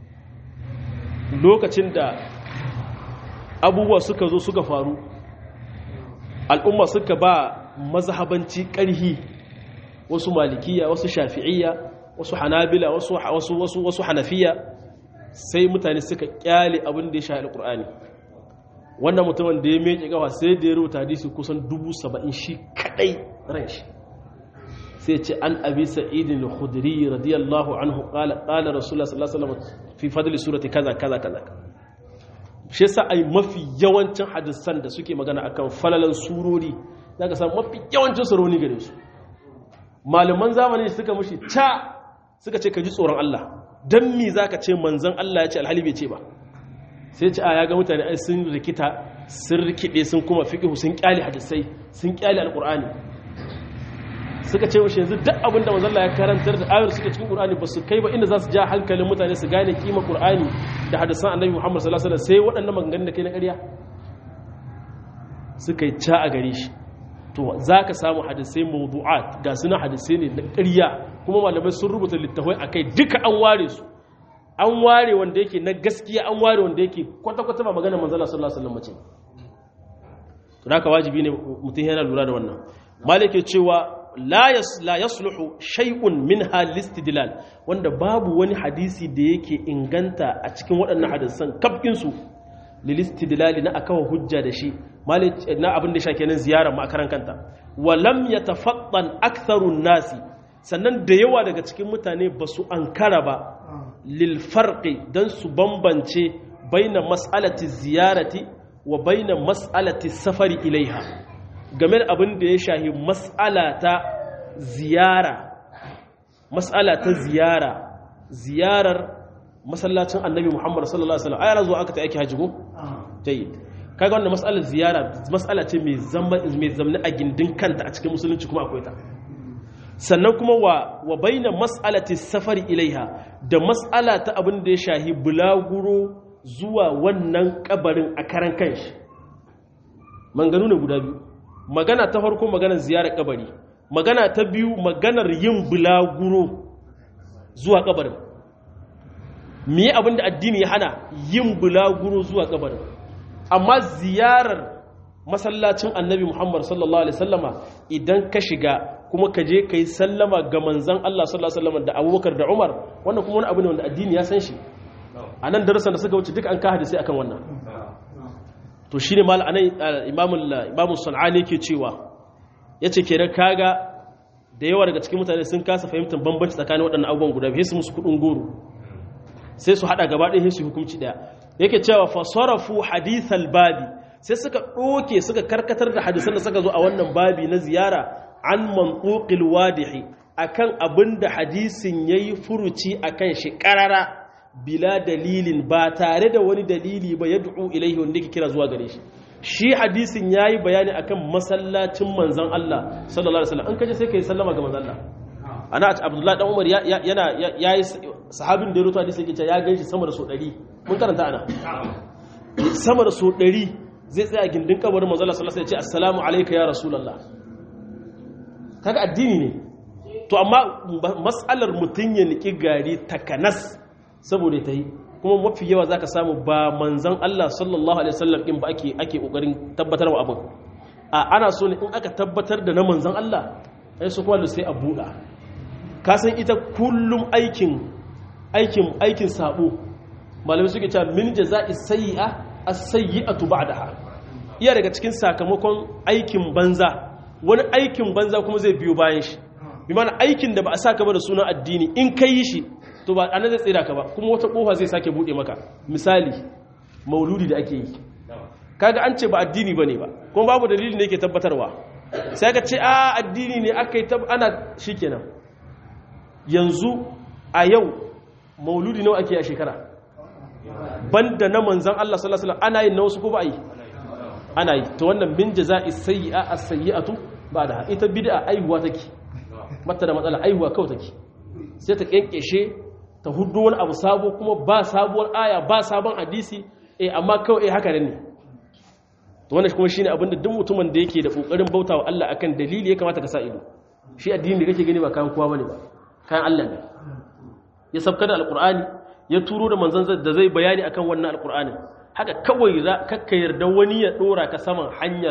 lokacin da abubuwa suka zo suka faru al'umma suka ba mazhabanci ƙarhi wasu malikiya wasu shafi'iyya wasu hanabila wasu wasu wasu wasu hanafiya sai mutane suka kyale abin da ya shahi alqur'ani wannan mutumin da ya meke gawa sai da ya rubuta hadisi kusan dubu saba'in shi kadai ran shi sai ce an abi sa'id al-khudri radiyallahu anhu qala qala rasulullah sallallahu alaihi wasallam fi fadli surati kaza kaza kaza shi yasa ai mafi yawancin hadisan da suke magana akan falalan surori zaka samu mafi yawancin surori gare su malaman zamani suka mushi ta suka ce ka ji tsoron Allah dan me zaka ce manzon Allah ya ce alhali bai ce ba sai ce a ya ga mutane ai sun rikita sun rikide sun kuma fiqhu sun kyale hadisai sun kyale alqur'ani suka ce mushi yanzu duk abin da manzon Allah ya karantar da ayar suke cikin qur'ani ba su kai ba inda za su ja hankalin mutane su gane kima qur'ani da hadisan annabi Muhammad sallallahu alaihi wasallam sai waɗannan maganganun da kai na ƙarya suka yi ca a gare shi to za ka samu hadisai mawdu'at ga suna hadisai ne na ƙarya kuma malamai sun rubuta littafai a kai duka an ware su an ware wanda yake na gaskiya an ware wanda yake kwata-kwata ba magana manzala sallallahu alaihi wasallam mace to haka wajibi ne mutum yana lura da wannan malike cewa la yasluhu shay'un minha listidlal wanda babu wani hadisi da yake inganta a cikin waɗannan hadisan kafkin su lilistidlali na akawa hujja da shi na abin da shake nan ziyarar makaran kanta wa lam yatafattan aktharun nasi sannan da yawa daga cikin mutane ba su ankara ba lil farqi dan su bambance baina mas'alati ziyarati wa baina mas'alati safari ilaiha game da abin da ya shahi mas'ala ta ziyara mas'ala ta ziyara ziyarar masallacin annabi Muhammad sallallahu alaihi wasallam ayana zuwa aka ta yake haji ko jayyid kaga wannan mas'alar ziyara mas'ala ce mai zama mai zamni a gindin kanta a cikin musulunci kuma akwai ta sannan kuma wa wa baina mas'alati safari ilaiha da mas'ala ta abin da ya shahi bulaguro zuwa wannan kabarin a karan kanshi manganu ne guda biyu magana ta farko maganar ziyarar kabari magana ta biyu maganar yin bulaguro zuwa kabarin me abin da addini ya hana yin bulaguro zuwa kabarin amma ziyarar masallacin annabi muhammad sallallahu alaihi sallama idan ka shiga kuma ka je ka yi sallama ga manzan allah sallallahu alaihi sallama da abubakar da umar wannan kuma wani abu ne wanda addini ya san shi a nan darasan da suka wuce duk an ka hadisai akan wannan to shine mal anan imamul imamul sun'ani yake cewa yace kenan kaga da yawa daga cikin mutane sun kasa fahimtar bambanci tsakanin waɗannan abubuwan guda biyu su musu kudin goro sai su hada gaba ɗaya su hukunci ɗaya yake cewa fa sarafu hadithal babi sai suka ɗoke suka karkatar da hadisan da suka zo a wannan babi na ziyara an mantuqil wadihi akan abin da hadisin yayi furuci akan shi karara bila dalilin ba tare da wani dalili ba ya du'u ilaihi wanda yake kira zuwa gare shi shi hadisin yayi bayani akan masallacin manzon Allah sallallahu alaihi wasallam in kaje sai kai sallama ga manzon Allah ana Abdullah dan Umar yana yayi sahabin da ya rubuta hadisi yake cewa ya ganshi sama da so 100 mun karanta ana sama da so 100 zai tsaya gindin kabarin manzon Allah sallallahu alaihi wasallam ya ce assalamu alayka ya rasulullah kaga addini ne to amma mas'alar mutun ya niki gari takanas saboda ta yi kuma mafi yawa za ka samu ba manzan Allah sallallahu Alaihi wasallam ɗin ba ake ƙoƙarin tabbatar wa abin a ana so ne in aka tabbatar da na manzan Allah ai su kwallo sai a buɗa ka san ita kullum aikin aikin aikin sabo malamai suke cewa min jaza'i sayyi'a as-sayyi'atu ba'daha iya daga cikin sakamakon aikin banza wani aikin banza kuma zai biyo bayan shi bi mana aikin da ba a saka ba da sunan addini in kai yi shi to ba anan zai tsira ka ba kuma wata kofa zai sake bude maka misali mauludi da ake yi kaga an ce ba addini bane ba kuma babu dalili ne yake tabbatarwa sai ka ce a addini ne aka yi ana shikenan yanzu a yau mauludi nawa ake a shekara banda na manzan Allah sallallahu alaihi wasallam ana yin na wasu ko ba yi ana yi to wannan min jaza'i sayyi'a as-sayyi'atu ba da ita bid'a aihuwa take mata da matsala aihuwa kawai take sai ta kenkeshe ta hudu wani abu sabo kuma ba sabuwar aya ba sabon hadisi eh amma kawai eh haka ne to wannan kuma shine abinda duk mutumin da yake da kokarin bautawa Allah akan dalili ya kamata ka sa ido shi addini da kake gani ba kan kowa bane ba kan Allah ne ya sabka da alqur'ani ya turo da manzon da zai bayani akan wannan alqur'anin haka kawai za kakka yarda wani ya dora ka saman hanyar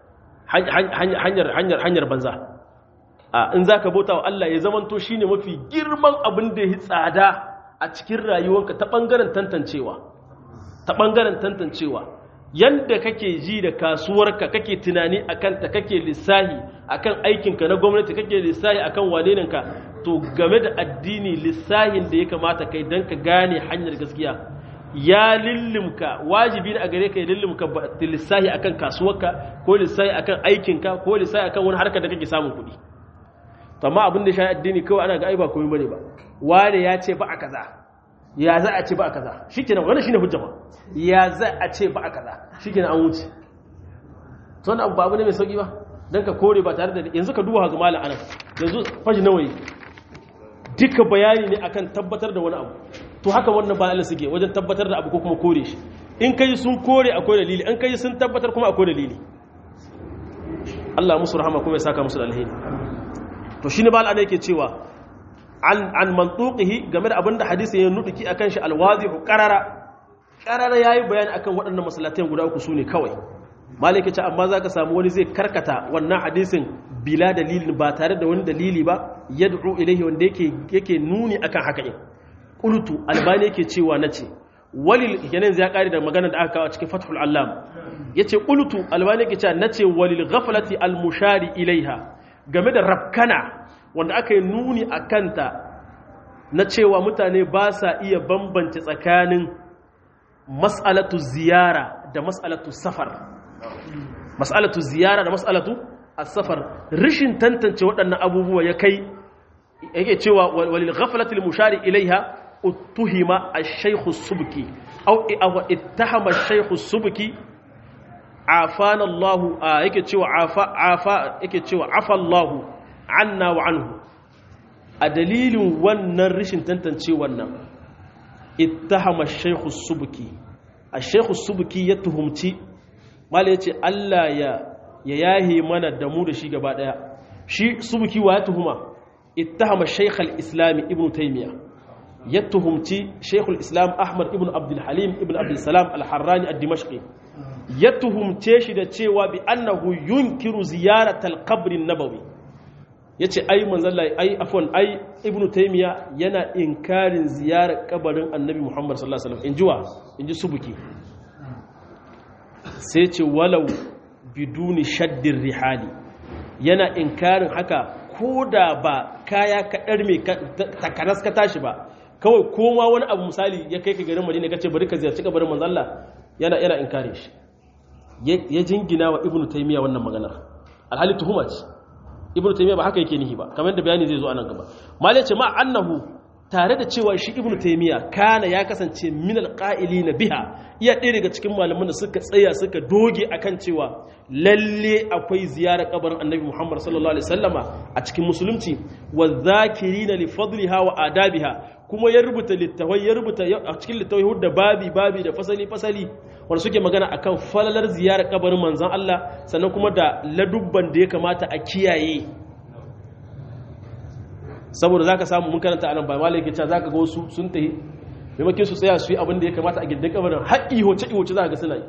hanyar hanyar hanyar banza in za ka bauta wa Allah ya zamanto shi ne mafi girman abin da ya tsada a cikin rayuwanka ta ɓangaren tantancewa ta ɓangaren tantancewa yadda kake ji da kasuwarka kake tunani a kanta kake lissahi a kan aikinka na gwamnati kake lissahi a kan waneninka to game da addini lissahin da ya kamata kai don ka gane hanyar gaskiya ya lillimka wajibi ne a gare ka ya lillimka lissahi akan kasuwarka ko lissahi akan aikinka ko lissahi akan wani harkar da kake samun kuɗi amma abin da shi addini kawai ana ga ai ba komai bane ba wane ya ce ba a kaza ya za a ce ba a kaza shikenan wannan shine hujja ba ya za a ce ba a kaza shikenan an wuce to wannan abu ba abu ne mai sauki ba dan ka kore ba tare da yanzu ka duba ga malam anan yanzu faji nawayi duka bayani ne akan tabbatar da wani abu to haka wannan ba Allah suke wajen tabbatar da abu ko kuma kore shi in kai sun kore akwai dalili in kai sun tabbatar kuma akwai dalili Allah musu rahama kuma ya saka musu da alheri to shine ba Allah yake cewa an an mantuqihi game da abinda hadisi ya nuduki akan shi alwazihu qarara qarara yayi bayani akan waɗannan masallatan guda uku sune kawai malike ce amma zaka samu wani zai karkata wannan hadisin bila dalilin ba tare da wani dalili ba yad'u ilaihi wanda yake yake nuni akan haka din qultu albani yake cewa nace walil kenan zai kare da magana da aka kawo cikin fathul allam yace qultu albani yake cewa nace walil ghaflati al mushari ilaiha game da rafkana wanda aka yi nuni a kanta na cewa mutane ba sa iya bambance tsakanin mas'alatu ziyara da mas'alatu safar mas'alatu ziyara da mas'alatu as-safar rishin tantance waɗannan abubuwa ya kai yake cewa walil ghaflatil mushari ilaiha uttuhima ash-shaykh as-subki aw ittahama ash-shaykh as-subki afana Allah yake cewa afa afa yake cewa afa Allah anna wa anhu a dalilin wannan rishin tantance wannan ittahama shaykh subki a shekhu subuki ya tuhumci mala ya ce Allah ya ya yahe mana da mu da shi gaba daya shi subuki wa ya tuhuma ittahama shaykh al-islam ibn taymiya ya tuhumci shaykh al-islam ahmad ibn abdul halim ibn abdul salam al-harrani ad-dimashqi ya tuhumce shi da cewa bi annahu yunkiru ziyaratal qabr an-nabawi yace ai manzalla ai afwan ai ibn taymiya yana inkarin ziyarar kabarin annabi muhammad sallallahu alaihi wasallam injiwa inji subuki sai ce walau biduni shaddin rihali yana inkarin haka ko da ba kaya kaɗar mai takaras ka tashi ba kawai koma wani abu misali ya kai ka garin madina ka ce bari ka ziyarci kabarin manzalla yana yana inkarin shi ya jingina wa ibnu taymiya wannan maganar alhali tuhuma ce ibnu taymiya ba haka yake nihi ba kamar da bayani zai zo anan gaba malai ce ma annahu tare da cewa shi ibnu taymiya kana ya kasance min alqa'ilina biha iya ɗaya daga cikin malaman da suka tsaya suka doge akan cewa lalle akwai ziyarar kabarin annabi muhammad sallallahu alaihi wasallama a cikin musulunci wa zakirina li fadliha wa adabiha kuma ya rubuta littawai ya rubuta a cikin littawai da babi babi da fasali fasali wanda suke magana akan falalar ziyarar kabarin manzon Allah sannan kuma da ladubban da ya kamata a kiyaye saboda za ka samu mun karanta anan ba malai ke cewa za ka ga wasu sun tahi maimakon su tsaya su yi abin da ya kamata a gindin kabarin haƙi hoce ihoce za ka ga suna yi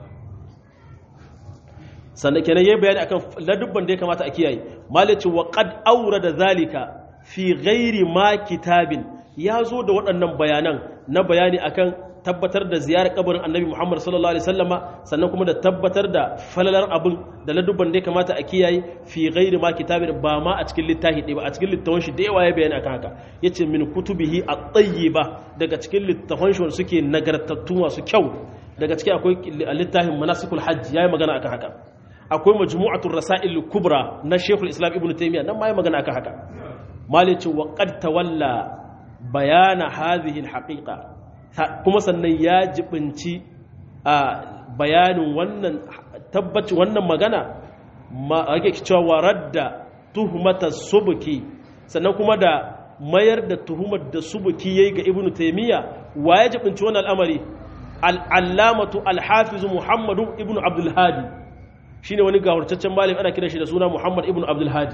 sannan kenan yayi bayani akan ladubban da ya kamata a kiyaye malai ce wa qad da zalika fi ghairi ma kitabin ya zo da waɗannan bayanan na bayani akan tabbatar da ziyarar kabarin annabi Muhammad sallallahu alaihi wasallama sannan kuma da tabbatar da falalar abin da ladubban da ya kamata a kiyaye fi ghairi ma kitabin ba ma a cikin littafi ɗaya ba a cikin littafin shi da yawa ya bayani akan haka yace min kutubihi at-tayyiba daga cikin littafin shi suke nagartattu masu kyau daga cikin akwai littafin manasikul hajj yayi magana akan haka akwai majmu'atul rasail kubra na Sheikhul Islam Ibn Taymiyyah nan ma yayi magana akan haka malice wa qad tawalla bayana hadhihi al-haqiqa kuma sannan ya jibinci a bayanin wannan tabbaci wannan magana ma ake cewa waradda tuhmata subuki sannan kuma da mayar da tuhumar da subuki yayi ga ibnu taymiya wa ya jibinci wannan al'amari al-allamatu al-hafiz muhammadu ibnu abdul hadi shine wani gawurtaccen malami ana kira shi da suna muhammad ibnu abdul hadi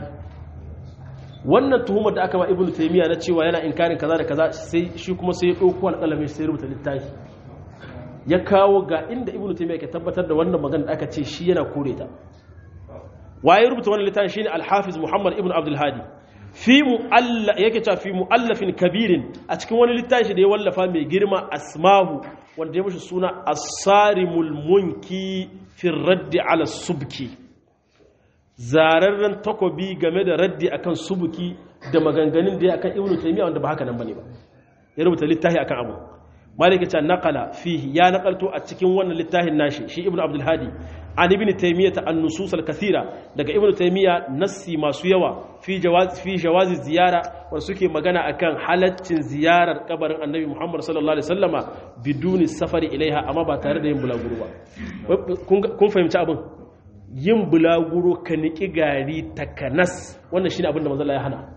wannan tuhumar da aka ba ibnu taymiya na cewa yana inkarin kaza da kaza sai shi kuma sai ya dauko alƙalamin sai rubuta littafi ya kawo ga inda ibnu taymiya ke tabbatar da wannan magana da aka ce shi yana kore ta waye rubuta wannan littafi shine al-hafiz muhammad ibnu abdul hadi fi mu'alla yake cewa fi mu'allafin kabirin a cikin wani littafi da ya wallafa mai girma asmahu wanda ya mishi suna as-sarimul munki fi raddi ala subki zararren takobi game da raddi akan subuki da maganganun da ya akan ibnu taymiya wanda ba haka nan bane ba ya rubuta littafi akan abu malik ya naqala fihi ya naqalto a cikin wannan littafin nashi shi ibnu abdul hadi an ibnu taymiya ta an-nusus al-kathira daga ibnu taymiya nassi masu yawa fi jawaz fi jawaz ziyara wanda suke magana akan halaccin ziyarar kabarin annabi muhammad sallallahu alaihi wasallama biduni safari ilaiha amma ba tare da yin bulaguro ba kun fahimci abin yin bulaguro ka niƙi gari takanas wannan shi ne abinda manzala ya hana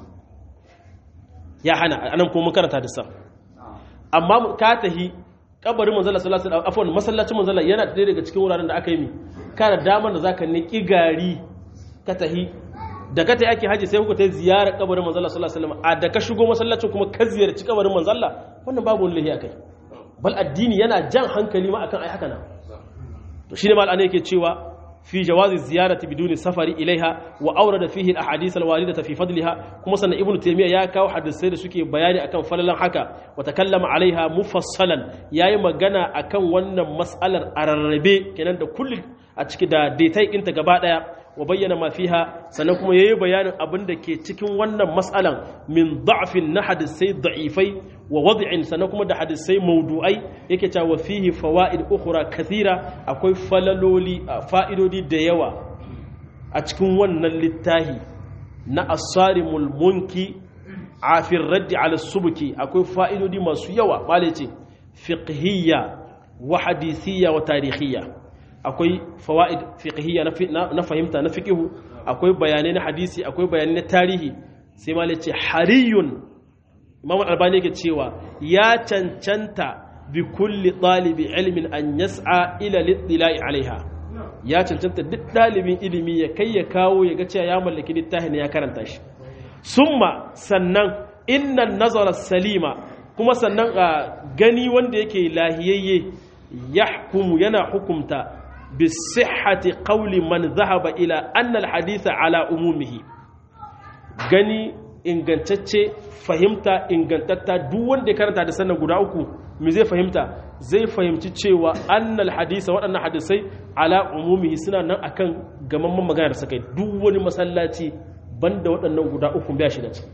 ya hana anan kuma makarata da sa amma ka tahi kabarin manzala sallallahu alaihi afwan masallacin manzala yana ɗaya daga cikin wuraren da aka yi mi kana damar da zaka niƙi gari ka tahi da ka tahi ake haji sai kuka tayi ziyarar kabarin manzala sallallahu alaihi wasallam a da ka shigo masallacin kuma ka ziyarci kabarin manzala wannan babu wani lahi akai bal addini yana jan hankali ma akan ai haka na to shine mal ana yake cewa في جواز الزيارة بدون سفر إليها وأورد فيه الأحاديث الواردة في فضلها كما سنة ابن تيمية يا كاو حد السيد سكي بياني أكن فللا حكا وتكلم عليها مفصلا يا إما جنا أكن ون مسألة أرربي كنان دا كل أتشكي دا ديتاي انت قبادا وبين ما فيها سنكم يي بيان أبن دا كي تكن ون مسألة من ضعف نحد السيد ضعيفي ووضع سنكم دا حد السيد موضوعي يكتا وفيه فوائد أخرى كثيرة أكوي فللولي فائدودي da yawa a cikin wannan littahi na asarimul munki afin raddi ala subuki akwai fa'idodi masu yawa bale ce fiqhiyya wa hadithiyya wa tarihiyya akwai fawaid fiqhiyya na fahimta na fiqhu akwai bayanai na hadisi akwai bayanai na tarihi sai male ce hariyun imam albani yake cewa ya cancanta bi kulli ɗalibi ilmin an yas'a ila littila'i alaiha ya cancanta duk ɗalibin ilimi ya kai ya kawo ya ga cewa ya mallaki littafin ya karanta shi summa sannan innan nazara salima kuma sannan a gani wanda yake lahiyayye yahkumu yana hukumta bi sihhati qawli man zahaba ila anna al haditha ala umumihi gani ingantacce fahimta ingantatta duk wanda ya karanta da sannan guda uku me zai fahimta zai fahimci cewa annal hadisa waɗannan hadisai ala umumihi suna nan akan gamamman magana da suka yi duk wani masallaci banda waɗannan guda uku biya shi da ciki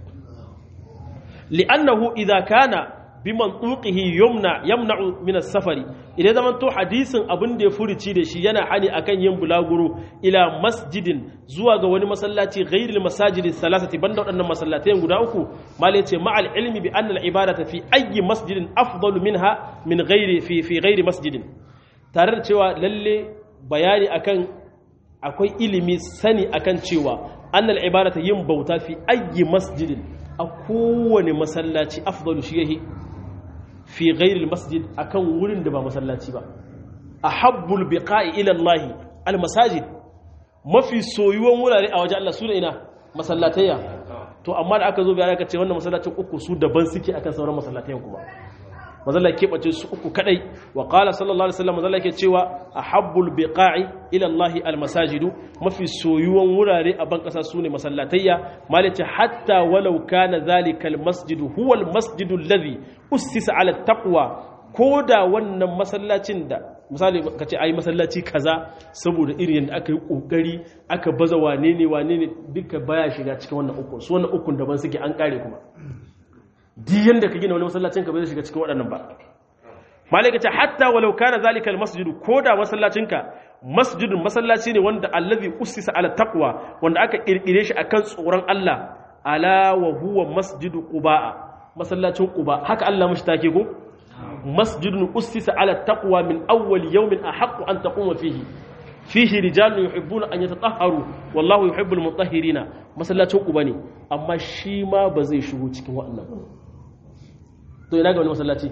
li'annahu idza kana bi mantuqihi yumna yamna'u min as-safari idan zaman to hadisin abin da ya furici da shi yana hani akan yin bulaguro ila masjidin zuwa ga wani masallaci ghairil masajidi salasati banda waɗannan masallatai guda uku malai ce ma'al ilmi bi anna al-ibadata fi ayyi masjidin afdalu minha min ghairi fi fi ghairi masjidin tare da cewa lalle bayani akan akwai ilimi sani akan cewa anna al-ibadata yin bauta fi ayyi masjidin a kowane masallaci afdalu shi yahi fi ghairil masjid akan wurin da ba masallaci ba ahabbul biqa'i ila Allah al masajid mafi soyuwan wurare a waje Allah su ina masallatayya to amma da aka zo bayan aka ce wannan masallacin uku su daban suke akan sauran masallatayen kuma mazalla ke bace su uku kadai wa qala sallallahu alaihi wasallam mazalla ke cewa ahabbul biqa'i ila Allah al masajidu mafi soyuwan wurare a ban kasa sune masallatayya malace hatta walau kana zalika al masjidu huwa al masjidu alladhi ussisa ala taqwa koda wannan masallacin da misali kace ai masallaci kaza saboda irin yadda aka yi kokari aka baza wane ne wane ne duka baya shiga cikin wannan uku su wannan ukun daban suke an kare kuma diyan da ka gina wani masallacin ka bai shiga cikin waɗannan ba malaka ce hatta walau kana zalika almasjidu koda masallacin ka masjidun masallaci ne wanda allazi ussisa ala taqwa wanda aka kirkire shi akan tsoron Allah ala wa huwa masjidu quba masallacin quba haka Allah mishi take ko masjidun ussisa ala taqwa min awwal yawmin ahaqqu an taquma fihi fihi rijalun yuhibbuna an yatatahharu wallahu yuhibbul mutahhirina masallacin quba ne amma shi ma ba zai shigo cikin waɗannan to ina ga wani masallaci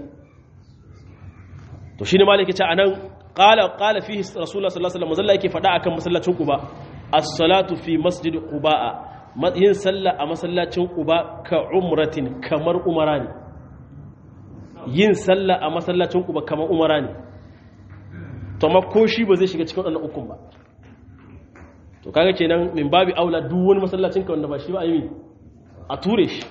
to shine malaki ce anan qala qala fihi rasulullah sallallahu alaihi wasallam yake fada akan masallacin quba as-salatu fi masjid quba yin sallah a masallacin quba ka umratin kamar umara ne yin sallah a masallacin quba kamar umara ne to ma ko shi ba zai shiga cikin wannan ukun ba to kaga kenan min babi aula duk wani masallacin ka wanda ba shi ba a yi a ture shi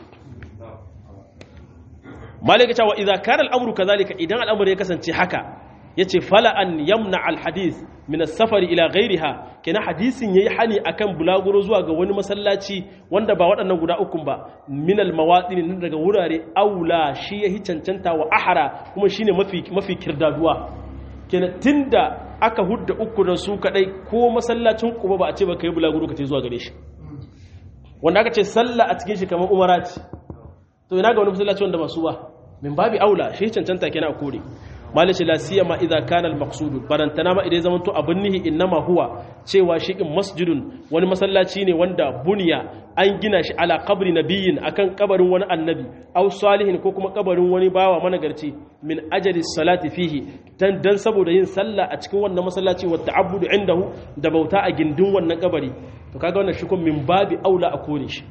malika cewa idza kana al'amru kadhalika idan al'amru ya kasance haka yace fala an yamna al hadith min as-safari ila ghayriha kenan hadisin yayi hani akan bulaguro zuwa ga wani masallaci wanda ba waɗannan guda ukun ba min al mawadin daga wurare aula shi yahi cancanta wa ahara kuma shine mafi mafi kirdaduwa kenan tunda aka hudda uku da su kadai ko masallacin kuba ba a ce ba kai bulaguro ka ce zuwa gare shi wanda aka ce sallah a cikin shi kamar umara ce to ina ga wani masallaci wanda ba su ba min babi aula shi cancanta kenan a kore malishi la siyama idza kana al maqsud barantana ma idan zaman to abun nihi innama huwa cewa shi in masjidun wani masallaci ne wanda buniya an gina shi ala qabri nabiyyin akan kabarin wani annabi aw salihin ko kuma kabarin wani bawa managarci min ajali salati fihi dan dan saboda yin sallah a cikin wannan masallaci wa ta'abbudu indahu da bauta a gindin wannan kabari to kaga wannan shi min babi aula a kore shi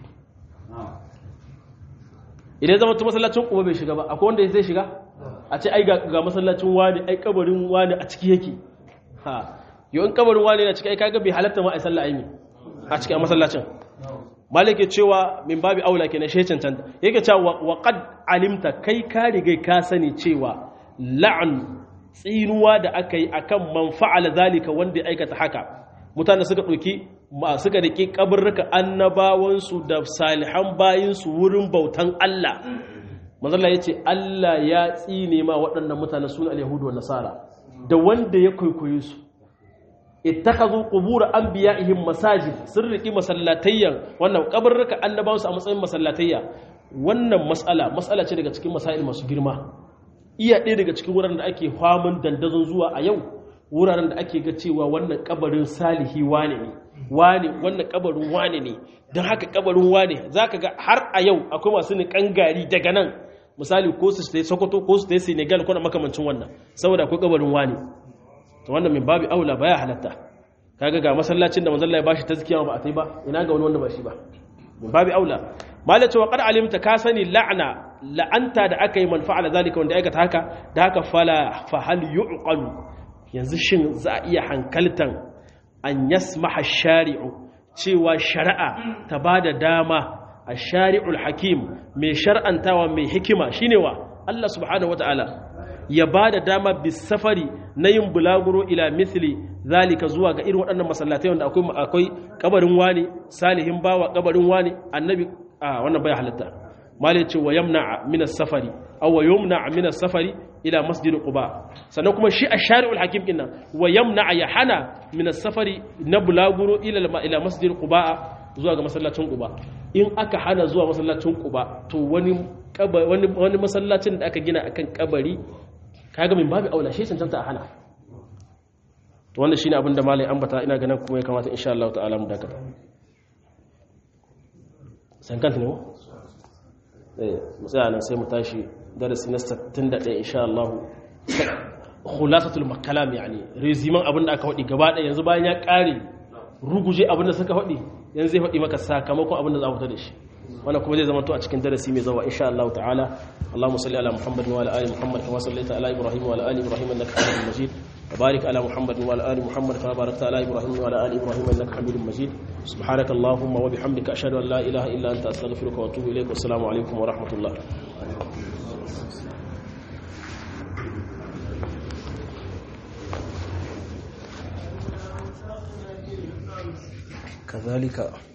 idan zama tu masallacin kuma bai shiga ba akwai wanda zai shiga a ce ai ga masallacin wani ai kabarin wani a ciki yake ha yau in kabarin wani na ciki ai kaga bai halatta ma ai sallah aimi a cikin masallacin malik ya cewa min babi aula kenan shi cancanta yake cewa wa qad alimta kai ka riga ka sani cewa la'an tsinuwa da aka yi akan man fa'ala zalika wanda ya aikata haka mutane suka ɗauki suka riƙe ƙabarruka annabawansu da salihan bayinsu wurin bautan Allah mazalla ya ce Allah ya tsine ma waɗannan mutane suna al-yahudu wa nasara da wanda ya kwaikwaye su ittakhadhu qubur anbiya'ihim masajid sun riƙi masallatayyan wannan ƙabarruka annabawansu a matsayin masallatayya wannan mas'ala mas'ala ce daga cikin masail masu girma iya ɗaya daga cikin wuraren da ake famun dandazon zuwa a yau wuraren da ake ga cewa wannan kabarin salihi wane ne wane wannan kabarin wane ne don haka kabarin wane za ka ga har a yau akwai masu niƙan gari daga nan misali ko su tayi Sokoto ko su tayi Senegal ko na makamancin wannan saboda akwai kabarin wani to wannan min babu aula baya halatta kaga ga masallacin da manzon Allah ya bashi tazkiya ba a tai ba ina ga wani wanda ba shi ba min babu aula malai cewa qad alimta ka sani la'na la'anta da aka yi man fa'ala zalika wanda aikata haka da haka fala fa hal yu'qalu yanzu shin za a iya hankaltan an yasmaha shari'u cewa shari'a ta bada dama a shari'ul hakim mai shar'antawa mai hikima shine wa Allah subhanahu wata'ala ya bada dama bis safari na yin bulaguro ila mithli zalika zuwa ga irin waɗannan masallatai wanda akwai akwai kabarin wani salihin bawa kabarin wani annabi a wannan bai halatta malai ce wa yamna min as-safari aw wa yumna min as-safari ila masjid quba sannan kuma shi ash-shari'ul hakim din nan wa yamna ya hana min as-safari na bulaguro ila ila masjid quba zuwa ga masallacin quba in aka hana zuwa masallacin quba to wani wani wani masallacin da aka gina akan kabari kaga min babu aula shi cancanta a hana to wannan shine abin da malai ambata ina ganin kuma ya kamata insha Allah ta'ala mu dakata san kanta ne mu eh mu tsaya nan sai mu tashi darasi na 61 insha Allah khulasatul makalam yani reziman abin da aka faɗi gaba ɗaya yanzu bayan ya ƙare ruguje abin da suka faɗi yanzu zai faɗi maka sakamakon abin da za a fita da shi wannan kuma zai zama to a cikin darasi mai zawa insha Allah ta'ala Allahumma salli ala Muhammad wa ala ali Muhammad kama sallaita ala Ibrahim wa ala ali Ibrahim innaka Hamidum Majid wa barik ala Muhammad wa ala ali Muhammad kama barakta ala Ibrahim wa ala ali Ibrahim innaka Hamidum Majid subhanaka Allahumma wa bihamdika ashhadu an la ilaha illa anta astaghfiruka wa atubu ilaik wa assalamu alaikum wa rahmatullah كذلك